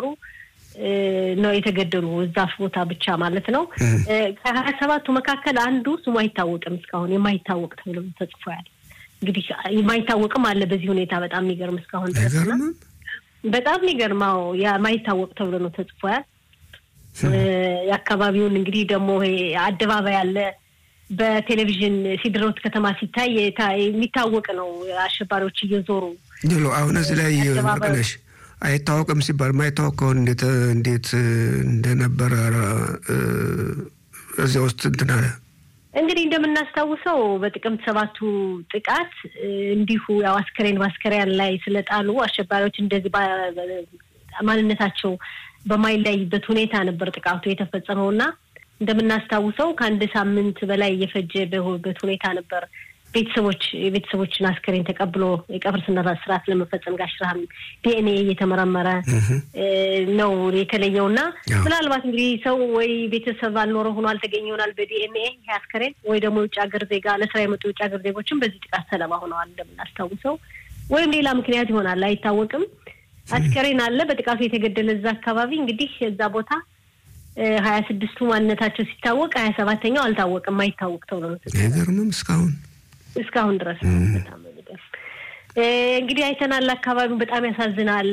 ነው የተገደሉ እዛ ቦታ ብቻ ማለት ነው። ከሀያ ሰባቱ መካከል አንዱ ስሙ አይታወቅም እስካሁን የማይታወቅ ተብሎ ተጽፏል። እንግዲህ የማይታወቅም አለ በዚህ ሁኔታ በጣም የሚገርም እስካሁን ድረስ በጣም የሚገርመው የማይታወቅ ተብሎ ነው ተጽፏል። የአካባቢውን እንግዲህ ደግሞ አደባባይ አለ። በቴሌቪዥን ሲድሮት ከተማ ሲታይ የሚታወቅ ነው። አሸባሪዎች እየዞሩ ሎ አሁን እዚህ ላይ ወርቅነሽ አይታወቅም ሲባል ማይታወቅ ከሆን እንዴት እንዴት እንደነበረ እዚያ ውስጥ እንትን አለ። እንግዲህ እንደምናስታውሰው በጥቅምት ሰባቱ ጥቃት እንዲሁ ያው አስከሬን በአስከሬን ላይ ስለጣሉ አሸባሪዎች እንደዚህ ማንነታቸው በማይለይበት ሁኔታ ነበር ጥቃቱ የተፈጸመው እና እንደምናስታውሰው ከአንድ ሳምንት በላይ እየፈጀ በበት ሁኔታ ነበር ቤተሰቦች የቤተሰቦችን አስከሬን ተቀብሎ የቀብር ስነ ስርዓት ለመፈጸም ጋሽራም ዲኤንኤ እየተመረመረ ነው የተለየው እና ምናልባት እንግዲህ ሰው ወይ ቤተሰብ አልኖረ ሆኖ አልተገኘ ይሆናል በዲኤንኤ ይህ አስከሬን ወይ ደግሞ የውጭ ሀገር ዜጋ ለስራ የመጡ የውጭ ሀገር ዜጎችም በዚህ ጥቃት ሰለባ ሆነዋል እንደምናስታውሰው ወይም ሌላ ምክንያት ይሆናል አይታወቅም። አስከሬን አለ በጥቃቱ የተገደለ እዛ አካባቢ እንግዲህ እዛ ቦታ ሀያ ስድስቱ ማንነታቸው ሲታወቅ ሀያ ሰባተኛው አልታወቅም አይታወቅ ተብሎ ነው አይገርምም እስካሁን እስካሁን ድረስ በጣም እንግዲህ አይተናል። አካባቢው በጣም ያሳዝናል።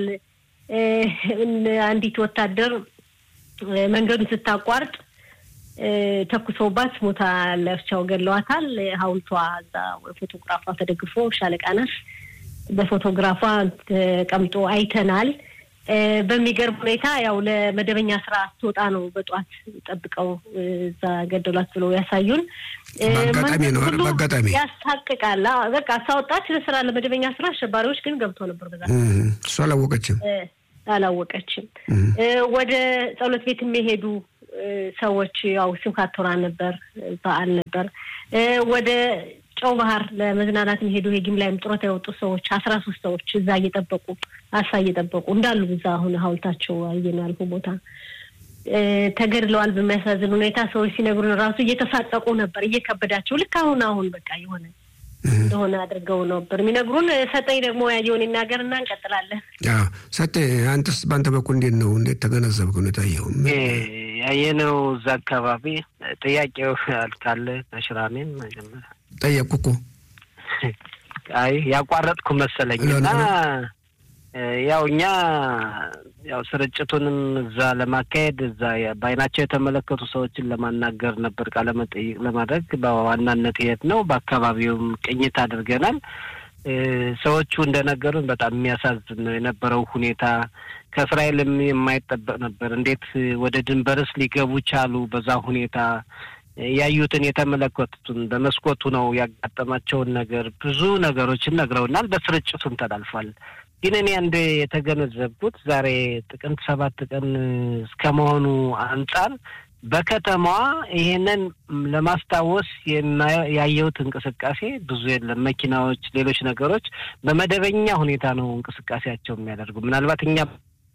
አንዲት ወታደር መንገዱን ስታቋርጥ ተኩሰውባት ሞታ ለብቻው ገለዋታል። ሐውልቷ እዛ ፎቶግራፏ ተደግፎ ሻለቃ ናት በፎቶግራፏ ተቀምጦ አይተናል። በሚገርም ሁኔታ ያው ለመደበኛ ስራ ስትወጣ ነው በጠዋት ጠብቀው እዛ ገደሏት ብለው ያሳዩን። በአጋጣሚ ነው በአጋጣሚ ያስታቅቃል። በቃ ሳወጣች ለስራ ለመደበኛ ስራ አሸባሪዎች ግን ገብተው ነበር። በዛ እሱ አላወቀችም አላወቀችም። ወደ ጸሎት ቤት የሚሄዱ ሰዎች ያው ስብከተ ቶራ ነበር፣ በዓል ነበር። ወደ ጨው ባህር ለመዝናናት የሚሄዱ የጊምላይም ጡረታ የወጡ ሰዎች አስራ ሶስት ሰዎች እዛ እየጠበቁ አሳ እየጠበቁ እንዳሉ እዛ አሁን ሀውልታቸው አየን ያልኩ ቦታ ተገድለዋል። በሚያሳዝን ሁኔታ ሰዎች ሲነግሩን ራሱ እየተሳቀቁ ነበር፣ እየከበዳቸው ልክ አሁን አሁን በቃ የሆነ እንደሆነ አድርገው ነበር የሚነግሩን። ሰጠኝ ደግሞ ያየውን ይናገርና እንቀጥላለን። ሰጤ አንተስ በአንተ በኩል እንዴት ነው? እንዴት ተገነዘብክ? ሁኔታ የው ያየነው እዛ አካባቢ ጥያቄው አልካለ ተሽራሜን መጀመሪያ ጠየቅኩ እኮ አይ ያቋረጥኩ መሰለኝና ያው እኛ ያው ስርጭቱንም እዛ ለማካሄድ እዛ በአይናቸው የተመለከቱ ሰዎችን ለማናገር ነበር ቃለ መጠይቅ ለማድረግ በዋናነት የት ነው። በአካባቢውም ቅኝት አድርገናል። ሰዎቹ እንደነገሩን በጣም የሚያሳዝን ነው የነበረው ሁኔታ። ከእስራኤልም የማይጠበቅ ነበር። እንዴት ወደ ድንበርስ ሊገቡ ቻሉ? በዛ ሁኔታ ያዩትን የተመለከቱትን በመስኮቱ ነው ያጋጠማቸውን ነገር ብዙ ነገሮችን ነግረውናል። በስርጭቱን ተላልፏል። ግን እኔ አንድ የተገነዘብኩት ዛሬ ጥቅምት ሰባት ቀን እስከ መሆኑ አንጻር በከተማዋ ይሄንን ለማስታወስ ያየሁት እንቅስቃሴ ብዙ የለም። መኪናዎች፣ ሌሎች ነገሮች በመደበኛ ሁኔታ ነው እንቅስቃሴያቸው የሚያደርጉ ምናልባት እኛ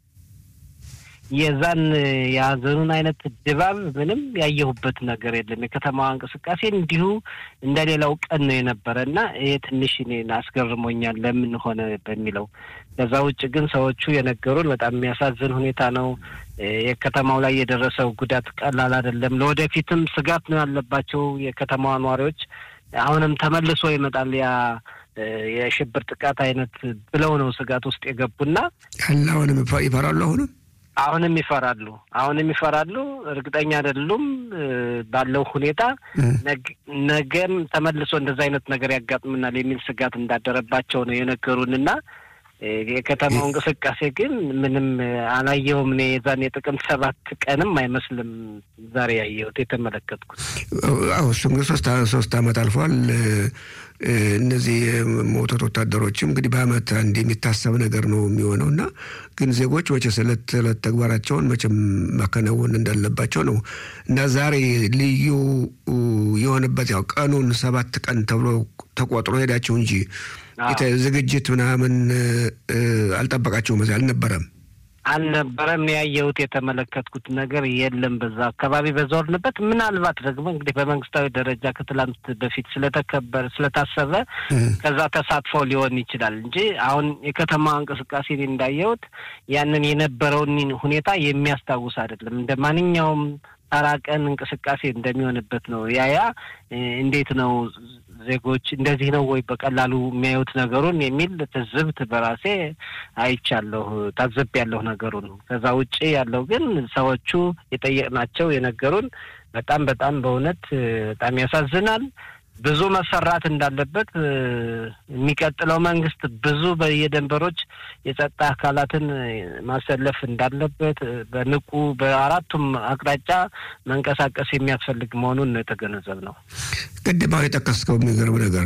የዛን የሀዘኑን አይነት ድባብ ምንም ያየሁበት ነገር የለም። የከተማዋ እንቅስቃሴ እንዲሁ እንደሌላው ቀን ነው የነበረ እና ይሄ ትንሽ እኔን አስገርሞኛል ለምን ሆነ በሚለው። ከዛ ውጭ ግን ሰዎቹ የነገሩን በጣም የሚያሳዝን ሁኔታ ነው። የከተማው ላይ የደረሰው ጉዳት ቀላል አይደለም። ለወደፊትም ስጋት ነው ያለባቸው የከተማዋ ነዋሪዎች። አሁንም ተመልሶ ይመጣል ያ የሽብር ጥቃት አይነት ብለው ነው ስጋት ውስጥ የገቡና ያለ አሁንም ይፈራሉ አሁንም አሁንም ይፈራሉ። አሁንም ይፈራሉ። እርግጠኛ አይደሉም ባለው ሁኔታ ነገም ተመልሶ እንደዛ አይነት ነገር ያጋጥምናል የሚል ስጋት እንዳደረባቸው ነው የነገሩንና የከተማው እንቅስቃሴ ግን ምንም አላየውም። እኔ የዛን የጥቅምት ሰባት ቀንም አይመስልም ዛሬ ያየሁት የተመለከትኩት። አዎ እሱ እንግዲህ ሶስት ሶስት አመት አልፏል። እነዚህ የሞቱት ወታደሮችም እንግዲህ በአመት አንድ የሚታሰብ ነገር ነው የሚሆነው እና ግን ዜጎች መቼስ ዕለት ዕለት ተግባራቸውን መቼም ማከናወን እንዳለባቸው ነው እና ዛሬ ልዩ የሆነበት ያው ቀኑን ሰባት ቀን ተብሎ ተቆጥሮ ሄዳቸው እንጂ ዝግጅት ምናምን አልጠበቃቸውም። እዚያ አልነበረም አልነበረም። ያየሁት የተመለከትኩት ነገር የለም። በዛ አካባቢ በዞርንበት ምናልባት ደግሞ እንግዲህ በመንግስታዊ ደረጃ ከትላንት በፊት ስለተከበረ ስለታሰበ ከዛ ተሳትፎ ሊሆን ይችላል እንጂ አሁን የከተማ እንቅስቃሴ እንዳየሁት ያንን የነበረውን ሁኔታ የሚያስታውስ አይደለም። እንደ ማንኛውም ተራ ቀን እንቅስቃሴ እንደሚሆንበት ነው። ያያ እንዴት ነው ዜጎች እንደዚህ ነው ወይ በቀላሉ የሚያዩት ነገሩን የሚል ትዝብት በራሴ አይቻለሁ፣ ታዘብ ያለሁ ነገሩን። ከዛ ውጭ ያለው ግን ሰዎቹ የጠየቅናቸው የነገሩን በጣም በጣም በእውነት በጣም ያሳዝናል። ብዙ መሰራት እንዳለበት የሚቀጥለው መንግስት ብዙ በየደንበሮች የጸጥታ አካላትን ማሰለፍ እንዳለበት በንቁ በአራቱም አቅጣጫ መንቀሳቀስ የሚያስፈልግ መሆኑን ነው የተገነዘብነው። ቅድም አሁን የጠቀስከው የሚገርም ነገር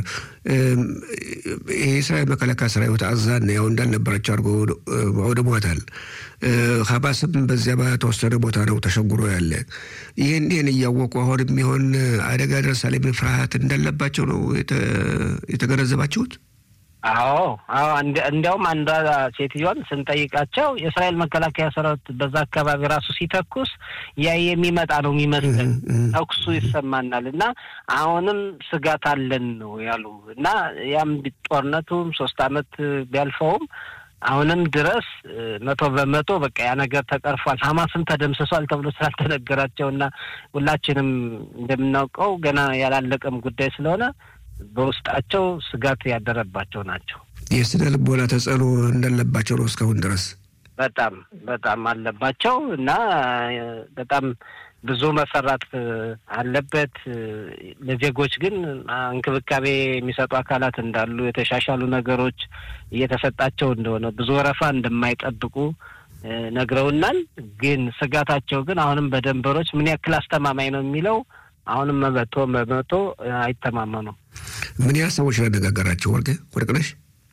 የእስራኤል መከላከያ ሰራዊት አዛን ያው እንዳልነበራቸው አድርጎ አውድሟታል። ሀማስም በዚያ በተወሰነ ቦታ ነው ተሸጉሮ ያለ። ይህን ይህን እያወቁ አሁን የሚሆን አደጋ ደርሳል የሚል ፍርሃት እንዳለባቸው ነው የተገነዘባችሁት? አዎ አዎ። እንዲያውም አንዷ ሴትዮን ስንጠይቃቸው የእስራኤል መከላከያ ሰራዊት በዛ አካባቢ ራሱ ሲተኩስ ያ የሚመጣ ነው የሚመስለን ተኩሱ ይሰማናል እና አሁንም ስጋት አለን ነው ያሉ እና ያም ጦርነቱም ሶስት አመት ቢያልፈውም አሁንም ድረስ መቶ በመቶ በቃ ያ ነገር ተቀርፏል፣ ሀማስም ተደምስሷል ተብሎ ስላልተነገራቸው እና ሁላችንም እንደምናውቀው ገና ያላለቀም ጉዳይ ስለሆነ በውስጣቸው ስጋት ያደረባቸው ናቸው። የስነ ልቦና ተጽዕኖ እንዳለባቸው ነው እስካሁን ድረስ በጣም በጣም አለባቸው እና በጣም ብዙ መሰራት አለበት። ለዜጎች ግን እንክብካቤ የሚሰጡ አካላት እንዳሉ፣ የተሻሻሉ ነገሮች እየተሰጣቸው እንደሆነ፣ ብዙ ወረፋ እንደማይጠብቁ ነግረውናል። ግን ስጋታቸው ግን አሁንም በደንበሮች ምን ያክል አስተማማኝ ነው የሚለው አሁንም መቶ በመቶ አይተማመኑም። ምን ያህል ሰዎች ያነጋገራቸው ወርቅ ወርቅነሽ?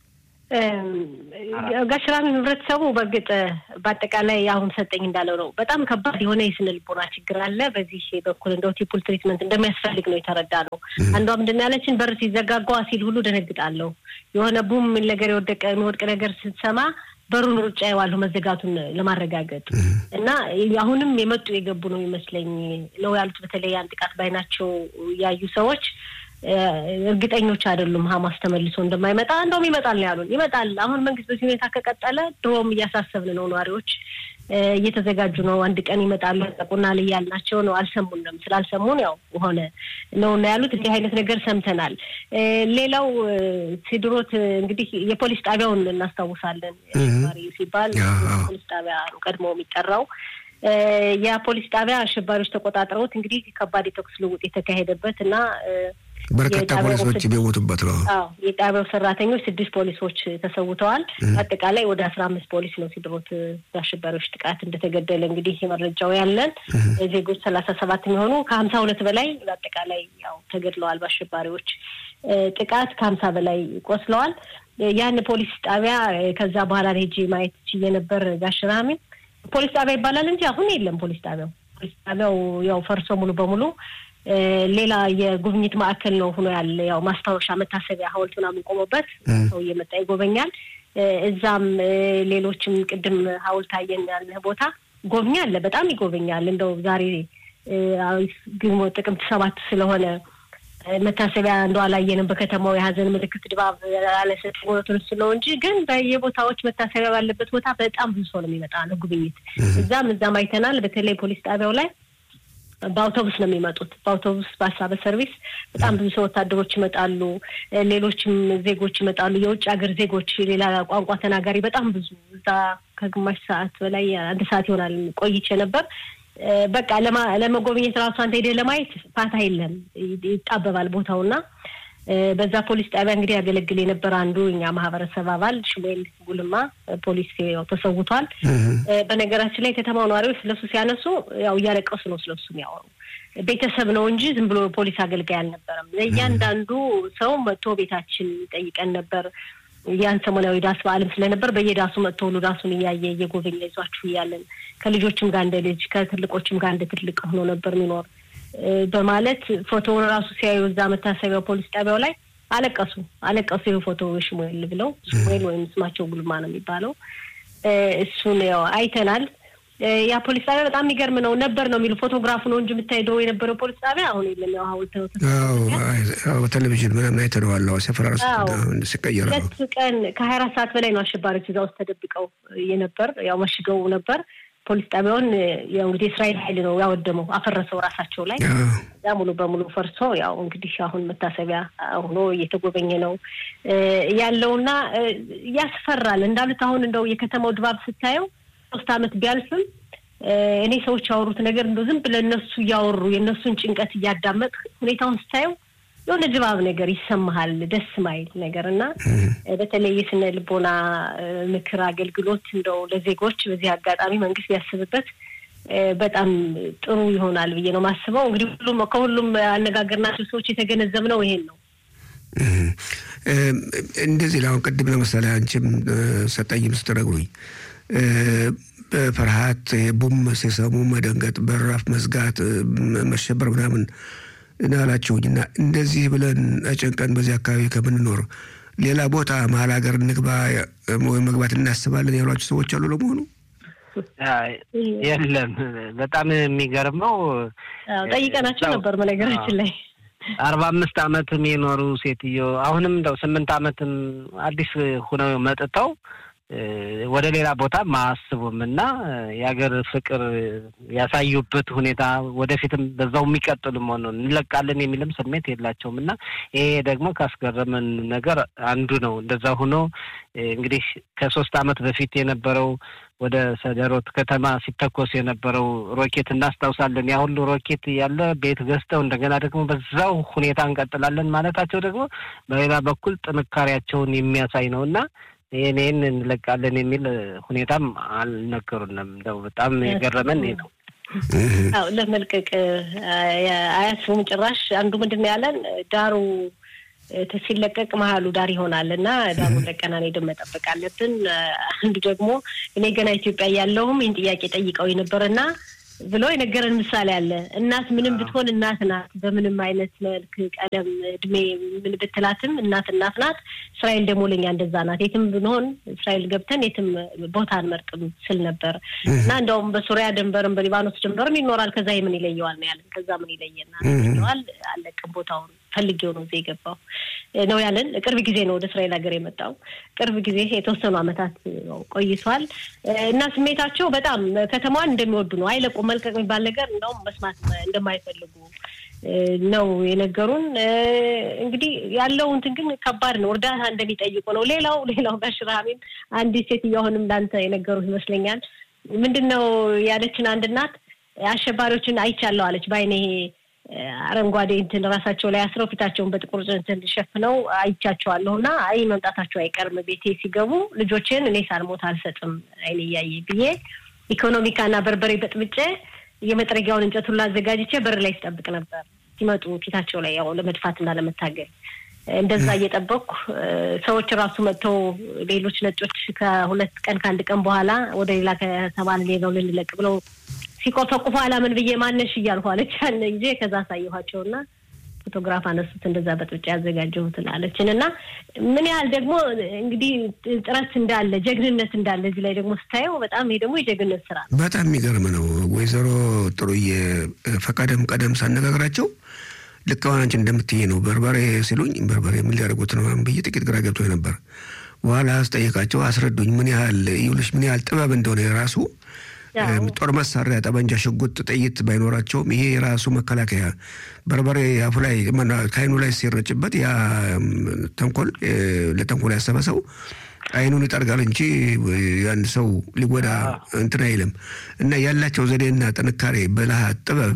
ጋሽራሚ ህብረተሰቡ በእርግጥ በአጠቃላይ አሁን ሰጠኝ እንዳለው ነው። በጣም ከባድ የሆነ የስነ ልቦና ችግር አለ። በዚህ በኩል እንደው ቲፑል ትሪትመንት እንደሚያስፈልግ ነው የተረዳ ነው። አንዷ ምንድን ያለችን በር ሲዘጋጓ ሲል ሁሉ ደነግጣለሁ። የሆነ ቡም ነገር የወደቀ የሚወድቅ ነገር ስትሰማ በሩን ሩጫ የዋለሁ መዘጋቱን ለማረጋገጥ እና አሁንም የመጡ የገቡ ነው ይመስለኝ ነው ያሉት። በተለይ ያን ጥቃት ባይናቸው ያዩ ሰዎች እርግጠኞች አይደሉም ሀማስ ተመልሶ እንደማይመጣ እንደውም ይመጣል ነው ያሉን። ይመጣል። አሁን መንግስት በዚህ ሁኔታ ከቀጠለ ድሮም እያሳሰብን ነው። ነዋሪዎች እየተዘጋጁ ነው። አንድ ቀን ይመጣሉ ያጠቁናል እያልናቸው ነው። አልሰሙንም። ስላልሰሙን ያው ሆነ ነው እና ያሉት። እንዲህ አይነት ነገር ሰምተናል። ሌላው ሲድሮት እንግዲህ የፖሊስ ጣቢያውን እናስታውሳለን። አሸባሪ ሲባል ፖሊስ ጣቢያ ነው ቀድሞ የሚጠራው። ያ ፖሊስ ጣቢያ አሸባሪዎች ተቆጣጥረውት እንግዲህ ከባድ የተኩስ ልውውጥ የተካሄደበት እና በርካታ ፖሊሶች የሞቱበት ነው። አዎ የጣቢያው ሰራተኞች ስድስት ፖሊሶች ተሰውተዋል። አጠቃላይ ወደ አስራ አምስት ፖሊስ ነው ሲድሮት በአሸባሪዎች ጥቃት እንደተገደለ እንግዲህ መረጃው ያለን ዜጎች ሰላሳ ሰባት የሚሆኑ ከሀምሳ ሁለት በላይ በአጠቃላይ ያው ተገድለዋል በአሸባሪዎች ጥቃት ከሀምሳ በላይ ቆስለዋል። ያን ፖሊስ ጣቢያ ከዛ በኋላ ሄጄ ማየት ችዬ ነበር ጋሽራሚ ፖሊስ ጣቢያ ይባላል እንጂ አሁን የለም ፖሊስ ጣቢያው። ፖሊስ ጣቢያው ያው ፈርሶ ሙሉ በሙሉ ሌላ የጉብኝት ማዕከል ነው ሆኖ ያለ ያው ማስታወሻ መታሰቢያ ሐውልት ምናምን ቆሞበት ሰው እየመጣ ይጎበኛል። እዛም ሌሎችም ቅድም ሐውልት አየን ያለ ቦታ ጎብኝ አለ፣ በጣም ይጎበኛል። እንደው ዛሬ ግንቦት ጥቅምት ሰባት ስለሆነ መታሰቢያ እንደው አላየንም። በከተማው የሀዘን ምልክት ድባብ ያለሰጥ ሞቱን ነው እንጂ ግን በየቦታዎች መታሰቢያ ባለበት ቦታ በጣም ብዙ ሰው ነው የሚመጣ ነው ጉብኝት። እዛም እዛም አይተናል። በተለይ ፖሊስ ጣቢያው ላይ በአውቶቡስ ነው የሚመጡት። በአውቶቡስ በሀሳበ ሰርቪስ በጣም ብዙ ሰው ወታደሮች ይመጣሉ። ሌሎችም ዜጎች ይመጣሉ። የውጭ ሀገር ዜጎች፣ ሌላ ቋንቋ ተናጋሪ በጣም ብዙ እዛ ከግማሽ ሰዓት በላይ አንድ ሰዓት ይሆናል ቆይቼ ነበር። በቃ ለመጎብኘት ራሱ አንተ ሄደህ ለማየት ፋታ የለም፣ ይጣበባል ቦታውና በዛ ፖሊስ ጣቢያ እንግዲህ ያገለግል የነበረ አንዱ እኛ ማህበረሰብ አባል ሽሙኤል ጉልማ ፖሊስ ያው ተሰውቷል። በነገራችን ላይ ከተማው ነዋሪዎች ስለሱ ሲያነሱ ያው እያለቀሱ ነው ስለሱ የሚያወሩ። ቤተሰብ ነው እንጂ ዝም ብሎ ፖሊስ አገልጋይ አልነበረም። እያንዳንዱ ሰው መጥቶ ቤታችን ይጠይቀን ነበር። ያን ሰሞናዊ ዳስ በዓልም ስለነበር በየዳሱ መጥቶ ሁሉ ዳሱን እያየ እየጎበኘ ይዟችሁ እያለን ከልጆችም ጋር እንደ ልጅ ከትልቆችም ጋር እንደ ትልቅ ሆኖ ነበር የሚኖር በማለት ፎቶውን ራሱ ሲያዩ እዛ መታሰቢያው ፖሊስ ጣቢያው ላይ አለቀሱ አለቀሱ። ይህ ፎቶ ሽሙኤል ብለው ሽሙኤል ወይም ስማቸው ጉልማ ነው የሚባለው እሱን ያው አይተናል። ያ ፖሊስ ጣቢያ በጣም የሚገርም ነው ነበር ነው የሚሉ ፎቶግራፉ ነው እንጂ የምታሄደው የነበረው ፖሊስ ጣቢያ አሁን የለም። ያው ሀውልት በቴሌቪዥን ምናምን አይተነዋል። ሰፈራ ሲቀየረ ነው። ሁለት ቀን ከሀያ አራት ሰዓት በላይ ነው አሸባሪዎች እዛ ውስጥ ተደብቀው የነበር ያው መሽገው ነበር። ፖሊስ ጣቢያውን ያው እንግዲህ እስራኤል ኃይል ነው ያወደመው፣ አፈረሰው ራሳቸው ላይ ያ ሙሉ በሙሉ ፈርሶ ያው እንግዲህ አሁን መታሰቢያ ሆኖ እየተጎበኘ ነው ያለውና ያስፈራል። እንዳሉት አሁን እንደው የከተማው ድባብ ስታየው ሶስት ዓመት ቢያልፍም እኔ ሰዎች ያወሩት ነገር እንደው ዝም ብለህ እነሱ እያወሩ የእነሱን ጭንቀት እያዳመጥ ሁኔታውን ስታየው የሆነ ድባብ ነገር ይሰማሃል፣ ደስ ማይል ነገር እና በተለይ የስነ ልቦና ምክር አገልግሎት እንደው ለዜጎች በዚህ አጋጣሚ መንግስት ቢያስብበት በጣም ጥሩ ይሆናል ብዬ ነው ማስበው። እንግዲህ ሁሉም ከሁሉም አነጋገርናቸው ሰዎች የተገነዘብነው ይሄን ነው። እንደዚህ ለአሁን ቅድም ለምሳሌ አንቺም ሰጠኝም ስትነግሩኝ በፍርሃት ቡም ሲሰሙ መደንገጥ፣ በራፍ መዝጋት፣ መሸበር ምናምን እናላችሁኝ እና እንደዚህ ብለን ጨንቀን በዚህ አካባቢ ከምንኖር ሌላ ቦታ መሀል ሀገር እንግባ ወይም መግባት እናስባለን ያሏቸው ሰዎች አሉ ለመሆኑ? የለም። በጣም የሚገርመው ጠይቀናቸው ነበር በነገራችን ላይ አርባ አምስት አመትም የኖሩ ሴትዮ አሁንም እንደው ስምንት አመትም አዲስ ሁነው መጥተው ወደ ሌላ ቦታም አያስቡም እና የሀገር ፍቅር ያሳዩበት ሁኔታ ወደፊትም በዛው የሚቀጥሉ መሆኑን እንለቃለን የሚልም ስሜት የላቸውም እና ይሄ ደግሞ ካስገረመን ነገር አንዱ ነው። እንደዛ ሆኖ እንግዲህ ከሶስት ዓመት በፊት የነበረው ወደ ሰደሮት ከተማ ሲተኮስ የነበረው ሮኬት እናስታውሳለን። ያ ሁሉ ሮኬት ያለ ቤት ገዝተው እንደገና ደግሞ በዛው ሁኔታ እንቀጥላለን ማለታቸው ደግሞ በሌላ በኩል ጥንካሬያቸውን የሚያሳይ ነው እና ይህን ይህን እንለቃለን የሚል ሁኔታም አልነገሩንም። እንደው በጣም የገረመን ይሄ ነው። አዎ ለመልቀቅ አያስቡም ጭራሽ። አንዱ ምንድን ነው ያለን ዳሩ ሲለቀቅ መሀሉ ዳር ይሆናል እና ዳሩን ለቀናን ሄደን መጠበቅ አለብን። አንዱ ደግሞ እኔ ገና ኢትዮጵያ እያለሁም ይህን ጥያቄ ጠይቀው የነበረና ብሎ የነገረን ምሳሌ አለ። እናት ምንም ብትሆን እናት ናት። በምንም አይነት መልክ፣ ቀለም፣ እድሜ ምን ብትላትም እናት እናት ናት። እስራኤል ደግሞ ለኛ እንደዛ ናት። የትም ብንሆን እስራኤል ገብተን የትም ቦታ አንመርጥም ስል ነበር እና እንደውም በሱሪያ ድንበርም በሊባኖስ ድንበርም ይኖራል። ከዛ ምን ይለየዋል ነው ያለን። ከዛ ምን ይለየናል ይለዋል። አለቅም ቦታውን ፈልጌው ነው እዚህ የገባው ነው ያለን። ቅርብ ጊዜ ነው ወደ እስራኤል ሀገር የመጣው። ቅርብ ጊዜ የተወሰኑ ዓመታት ቆይቷል እና ስሜታቸው በጣም ከተማዋን እንደሚወዱ ነው። አይለቁም። መልቀቅ የሚባል ነገር እንደውም መስማት እንደማይፈልጉ ነው የነገሩን። እንግዲህ ያለው እንትን ግን ከባድ ነው። እርዳታ እንደሚጠይቁ ነው። ሌላው ሌላው በሽራሚም አንዲት ሴትዮ አሁንም እንዳንተ የነገሩት ይመስለኛል። ምንድን ነው ያለችን አንድ እናት አሸባሪዎችን አይቻለሁ አለች በአይኔ አረንጓዴ እንትን ራሳቸው ላይ አስረው ፊታቸውን በጥቁር እንትን ሸፍነው አይቻቸዋለሁ እና አይ መምጣታቸው አይቀርም ቤቴ ሲገቡ ልጆችን እኔ ሳልሞት አልሰጥም አይኔ እያየ ብዬ ኢኮኖሚካና በርበሬ በጥብጬ የመጥረጊያውን እንጨት ሁሉ አዘጋጅቼ በር ላይ ስጠብቅ ነበር። ሲመጡ ፊታቸው ላይ ያው ለመድፋትና ለመታገል እንደዛ እየጠበቅኩ ሰዎች ራሱ መጥተው ሌሎች ነጮች ከሁለት ቀን ከአንድ ቀን በኋላ ወደ ሌላ ከተማ ነው ልንለቅ ብለው ሲቆፈቁፉ አላምን ብዬ ማነሽ እያልኩ አለች ያለ ጊዜ ከዛ አሳየኋቸው እና ፎቶግራፍ አነሱት እንደዛ በጥብጫ ያዘጋጀሁትን አለችን እና ምን ያህል ደግሞ እንግዲህ ጥረት እንዳለ ጀግንነት እንዳለ እዚህ ላይ ደግሞ ስታየው በጣም ይሄ ደግሞ የጀግንነት ስራ ነው። በጣም የሚገርም ነው። ወይዘሮ ጥሩዬ ፈቀደም ቀደም ሳነጋግራቸው ልክ አሁን አንቺ እንደምትይ ነው። በርበሬ ሲሉኝ በርበሬ ምን ሊያደርጉት ነው ብዬ ጥቂት ግራ ገብቶ ነበር። በኋላ አስጠየቃቸው፣ አስረዱኝ ምን ያህል ይኸውልሽ ምን ያህል ጥበብ እንደሆነ የራሱ ጦር መሳሪያ፣ ጠመንጃ፣ ሽጉጥ፣ ጥይት ባይኖራቸውም ይሄ የራሱ መከላከያ በርበሬ አፉ ላይ ከአይኑ ላይ ሲረጭበት ያ ተንኮል ለተንኮል ያሰበ ሰው አይኑን ይጠርጋል እንጂ አንድ ሰው ሊጎዳ እንትን አይልም። እና ያላቸው ዘዴና ጥንካሬ፣ ብልሃት፣ ጥበብ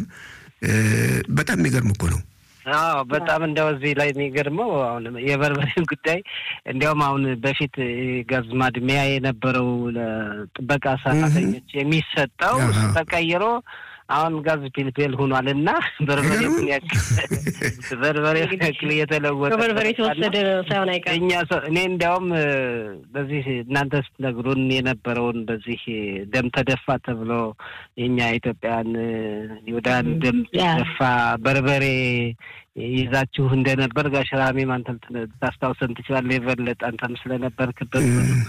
በጣም የሚገርም እኮ ነው። አዎ በጣም እንደው እዚህ ላይ የሚገርመው አሁን የበርበሬን ጉዳይ እንዲያውም አሁን በፊት ጋዝ ማድሚያ የነበረው ለጥበቃ ሰራተኞች የሚሰጠው ተቀይሮ አሁን ጋዝ ፒልፔል ሆኗል እና በርበሬ ምን ያክል በርበሬ ምን ያክል እየተለወጠ በርበሬ የተወሰደ ሳይሆን አይቀርም። እኛ እኔ እንዲያውም በዚህ እናንተ ስትነግሩን የነበረውን በዚህ ደም ተደፋ ተብሎ የኛ ኢትዮጵያን ይሁዳን ደም ተደፋ በርበሬ ይዛችሁ እንደነበር ጋሽ ራሜም አንተም ታስታውሰን ትችላለህ። የበለጠ አንተም ስለነበርክበት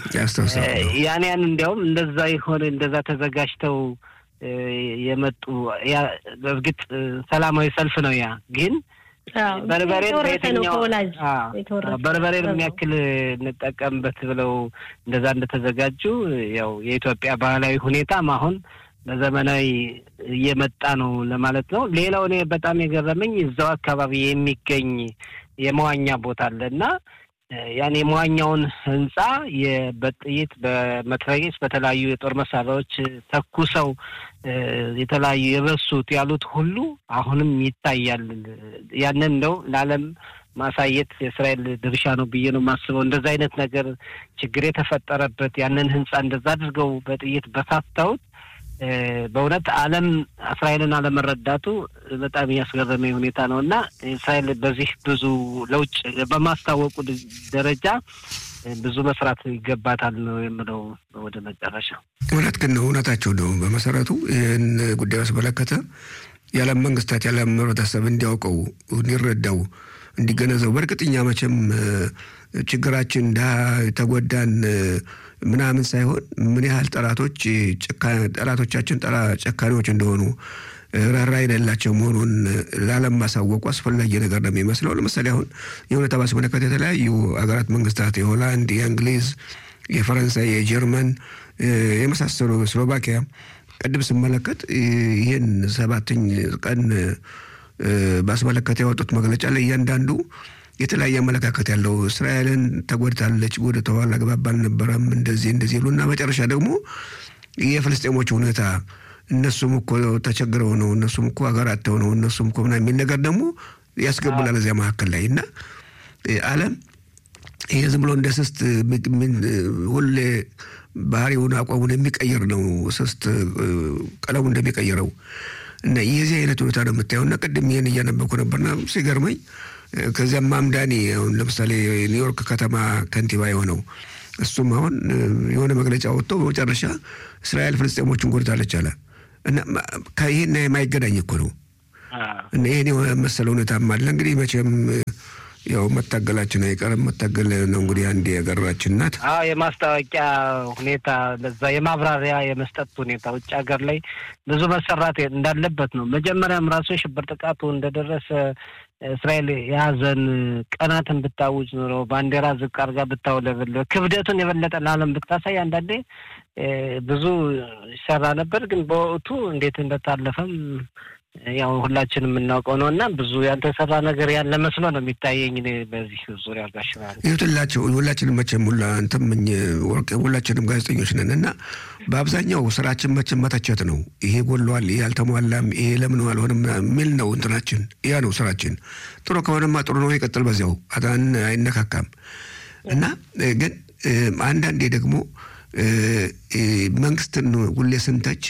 ያን ያን እንዲያውም እንደዛ የሆነ እንደዛ ተዘጋጅተው የመጡ በእርግጥ ሰላማዊ ሰልፍ ነው። ያ ግን በርበሬን በየትኛው በርበሬን የሚያክል እንጠቀምበት ብለው እንደዛ እንደተዘጋጁ ያው የኢትዮጵያ ባህላዊ ሁኔታም አሁን በዘመናዊ እየመጣ ነው ለማለት ነው። ሌላው እኔ በጣም የገረመኝ እዛው አካባቢ የሚገኝ የመዋኛ ቦታ አለ እና ያን የመዋኛውን ህንጻ በጥይት በመትረጊስ በተለያዩ የጦር መሳሪያዎች ተኩሰው የተለያዩ የበሱት ያሉት ሁሉ አሁንም ይታያል። ያንን እንደው ለዓለም ማሳየት የእስራኤል ድርሻ ነው ብዬ ነው የማስበው። እንደዛ አይነት ነገር ችግር የተፈጠረበት ያንን ህንጻ እንደዛ አድርገው በጥይት በሳተውት በእውነት ዓለም እስራኤልን አለመረዳቱ በጣም እያስገረመኝ ሁኔታ ነው እና እስራኤል በዚህ ብዙ ለውጭ በማስታወቁ ደረጃ ብዙ መስራት ይገባታል ነው የምለው። ወደ መጨረሻ እውነት ግን ነው እውነታቸው ነው። በመሰረቱ ይህን ጉዳይ አስመለከተ የዓለም መንግስታት የዓለም ህብረተሰብ እንዲያውቀው እንዲረዳው እንዲገነዘቡ በእርግጥኛ መቼም ችግራችን ድሀ የተጎዳን ምናምን ሳይሆን ምን ያህል ጠላቶች ጠላቶቻችን ጨካሪዎች እንደሆኑ ራራ የሌላቸው መሆኑን ለዓለም ማሳወቁ አስፈላጊ ነገር ነው የሚመስለው። ለምሳሌ አሁን የሁኔታ ባስመለከተ የተለያዩ ሀገራት መንግስታት የሆላንድ፣ የእንግሊዝ፣ የፈረንሳይ፣ የጀርመን የመሳሰሉ ስሎቫኪያ ቅድም ስመለከት ይህን ሰባተኝ ቀን ባስመለከተ ያወጡት መግለጫ ላይ እያንዳንዱ የተለያየ አመለካከት ያለው እስራኤልን ተጎድታለች፣ ወደ ተዋል አግባብ አልነበረም፣ እንደዚህ እንደዚህ ይሉና መጨረሻ ደግሞ የፍልስጤሞች ሁኔታ እነሱም እኮ ተቸግረው ነው፣ እነሱም እኮ ሀገር አጥተው ነው፣ እነሱም እኮ ምናምን የሚል ነገር ደግሞ ያስገቡላል እዚያ መካከል ላይ እና ዓለም ይሄ ዝም ብሎ እንደ ስስት ሁሌ ባህሪውን አቋሙን የሚቀይር ነው። ስስት ቀለሙ እንደሚቀይረው እና የዚህ አይነት ሁኔታ ነው የምታየው። እና ቅድም ይህን እያነበኩ ነበርና ሲገርመኝ ከዚያም ማምዳኒ አሁን ለምሳሌ ኒውዮርክ ከተማ ከንቲባ የሆነው እሱም አሁን የሆነ መግለጫ ወጥቶ በመጨረሻ እስራኤል ፍልስጤሞችን ጎድታለች አለ እና ይህን የማይገናኝ እኮ ነው እና ይህን የሆነ መሰለ ሁኔታም አለ እንግዲህ መቼም ያው መታገላችን አይቀርም። መታገል ነው እንግዲህ አንድ የሀገራችን ናት። አዎ የማስታወቂያ ሁኔታ ለዛ የማብራሪያ የመስጠት ሁኔታ ውጭ ሀገር ላይ ብዙ መሰራት እንዳለበት ነው። መጀመሪያም ራሱ የሽብር ጥቃቱ እንደደረሰ እስራኤል የሀዘን ቀናትን ብታውጅ ኖሮ ባንዲራ ዝቅ አድርጋ ብታውለበለ ክብደቱን የበለጠ ለዓለም ብታሳይ አንዳንዴ ብዙ ይሰራ ነበር። ግን በወቅቱ እንዴት እንደታለፈም ያው ሁላችን የምናውቀው ነው እና ብዙ ያልተሰራ ነገር ያለ መስሎ ነው የሚታየኝ በዚህ ዙሪያ ጋሽባል ይሁትላቸው ሁላችንም መቼም ሁላ አንተም ወርቅ ሁላችንም ጋዜጠኞች ነን እና በአብዛኛው ስራችን መቼም መተቸት ነው። ይሄ ጎሏል፣ ይሄ አልተሟላም፣ ይሄ ለምን አልሆነም የሚል ነው እንትናችን። ያ ነው ስራችን። ጥሩ ከሆነማ ጥሩ ነው፣ ይቀጥል በዚያው አታን አይነካካም እና ግን አንዳንዴ ደግሞ መንግስትን ሁሌ ስንተች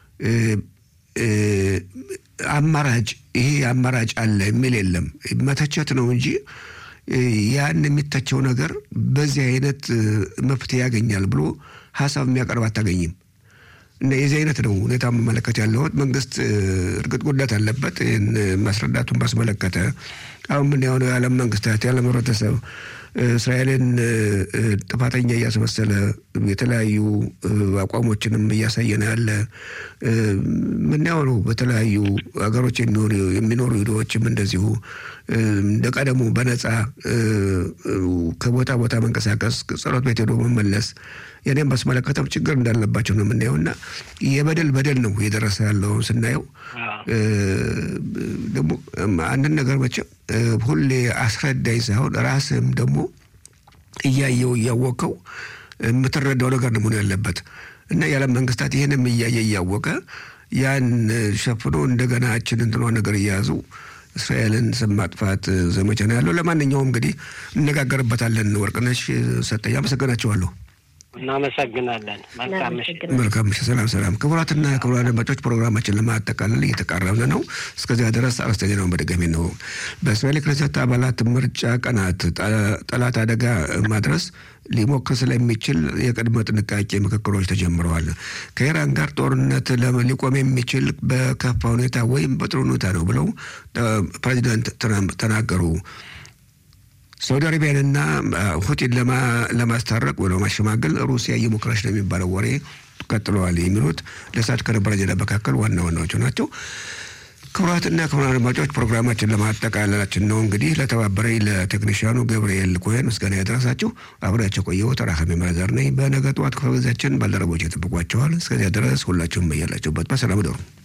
አማራጭ ይሄ አማራጭ አለ የሚል የለም። መተቸት ነው እንጂ ያን የሚተቸው ነገር በዚህ አይነት መፍትሄ ያገኛል ብሎ ሀሳብ የሚያቀርብ አታገኝም። እና የዚህ አይነት ነው ሁኔታ መመለከት ያለሁት። መንግስት እርግጥ ጉዳት አለበት። ይህን ማስረዳቱን ባስመለከተ አሁን ምን የሆነ የዓለም መንግስታት የዓለም ህብረተሰብ እስራኤልን ጥፋተኛ እያስመሰለ የተለያዩ አቋሞችንም እያሳየ ነው ያለ ምናየው ነው። በተለያዩ ሀገሮች የሚኖሩ ሂዶዎችም እንደዚሁ እንደ ቀደሙ በነፃ ከቦታ ቦታ መንቀሳቀስ፣ ጸሎት ቤት ሄዶ መመለስ የኔም ባስመለከተም ችግር እንዳለባቸው ነው የምናየው እና የበደል በደል ነው እየደረሰ ያለው ስናየው ደግሞ አንድን ነገር መቼም ሁሌ አስረዳኝ ሳይሆን ራስህም ደግሞ እያየው እያወቀው የምትረዳው ነገር ነው መሆን ያለበት እና የዓለም መንግስታት ይህንም እያየ እያወቀ ያን ሸፍኖ እንደገና እችን እንትኗ ነገር እየያዙ እስራኤልን ስም ማጥፋት ዘመቻ ነው ያለው። ለማንኛውም እንግዲህ እነጋገርበታለን። ወርቅነሽ ሰጠኝ፣ አመሰግናቸዋለሁ። እናመሰግናለን። መልካም ምሽት። መልካም ምሽት። ሰላም ሰላም። ክቡራትና ክቡራን አድማጮች ፕሮግራማችን ለማጠቃለል እየተቃረብን ነው። እስከዚያ ድረስ አርዕስተ ዜናውን በድጋሚ ነው። በእስራኤል ክነሰት አባላት ምርጫ ቀናት ጠላት አደጋ ማድረስ ሊሞክር ስለሚችል የቅድመ ጥንቃቄ ምክክሮች ተጀምረዋል። ከኢራን ጋር ጦርነት ሊቆም የሚችል በከፋ ሁኔታ ወይም በጥሩ ሁኔታ ነው ብለው ፕሬዚዳንት ትራምፕ ተናገሩ። ሳውዲ አረቢያንና ሁቲን ለማስታረቅ ወደ ማሸማገል ሩሲያ እየሞከረች ነው የሚባለው ወሬ ቀጥለዋል። የሚሉት ለሰዓት ከነበረ ዜና መካከል ዋና ዋናዎቹ ናቸው። ክቡራትና ክቡራን አድማጮች ፕሮግራማችን ለማጠቃለላችን ነው። እንግዲህ ለተባበረኝ ለቴክኒሽያኑ ገብርኤል ኮሄን ምስጋና ያደረሳችሁ አብሬያቸው ቆየሁ። ተራካሚ ማዘር ነኝ። በነገ ጠዋት ክፍለ ጊዜያችን ባልደረቦች የጠብቋቸዋል። እስከዚያ ድረስ ሁላችሁም በያላችሁበት በሰላም ደሩ።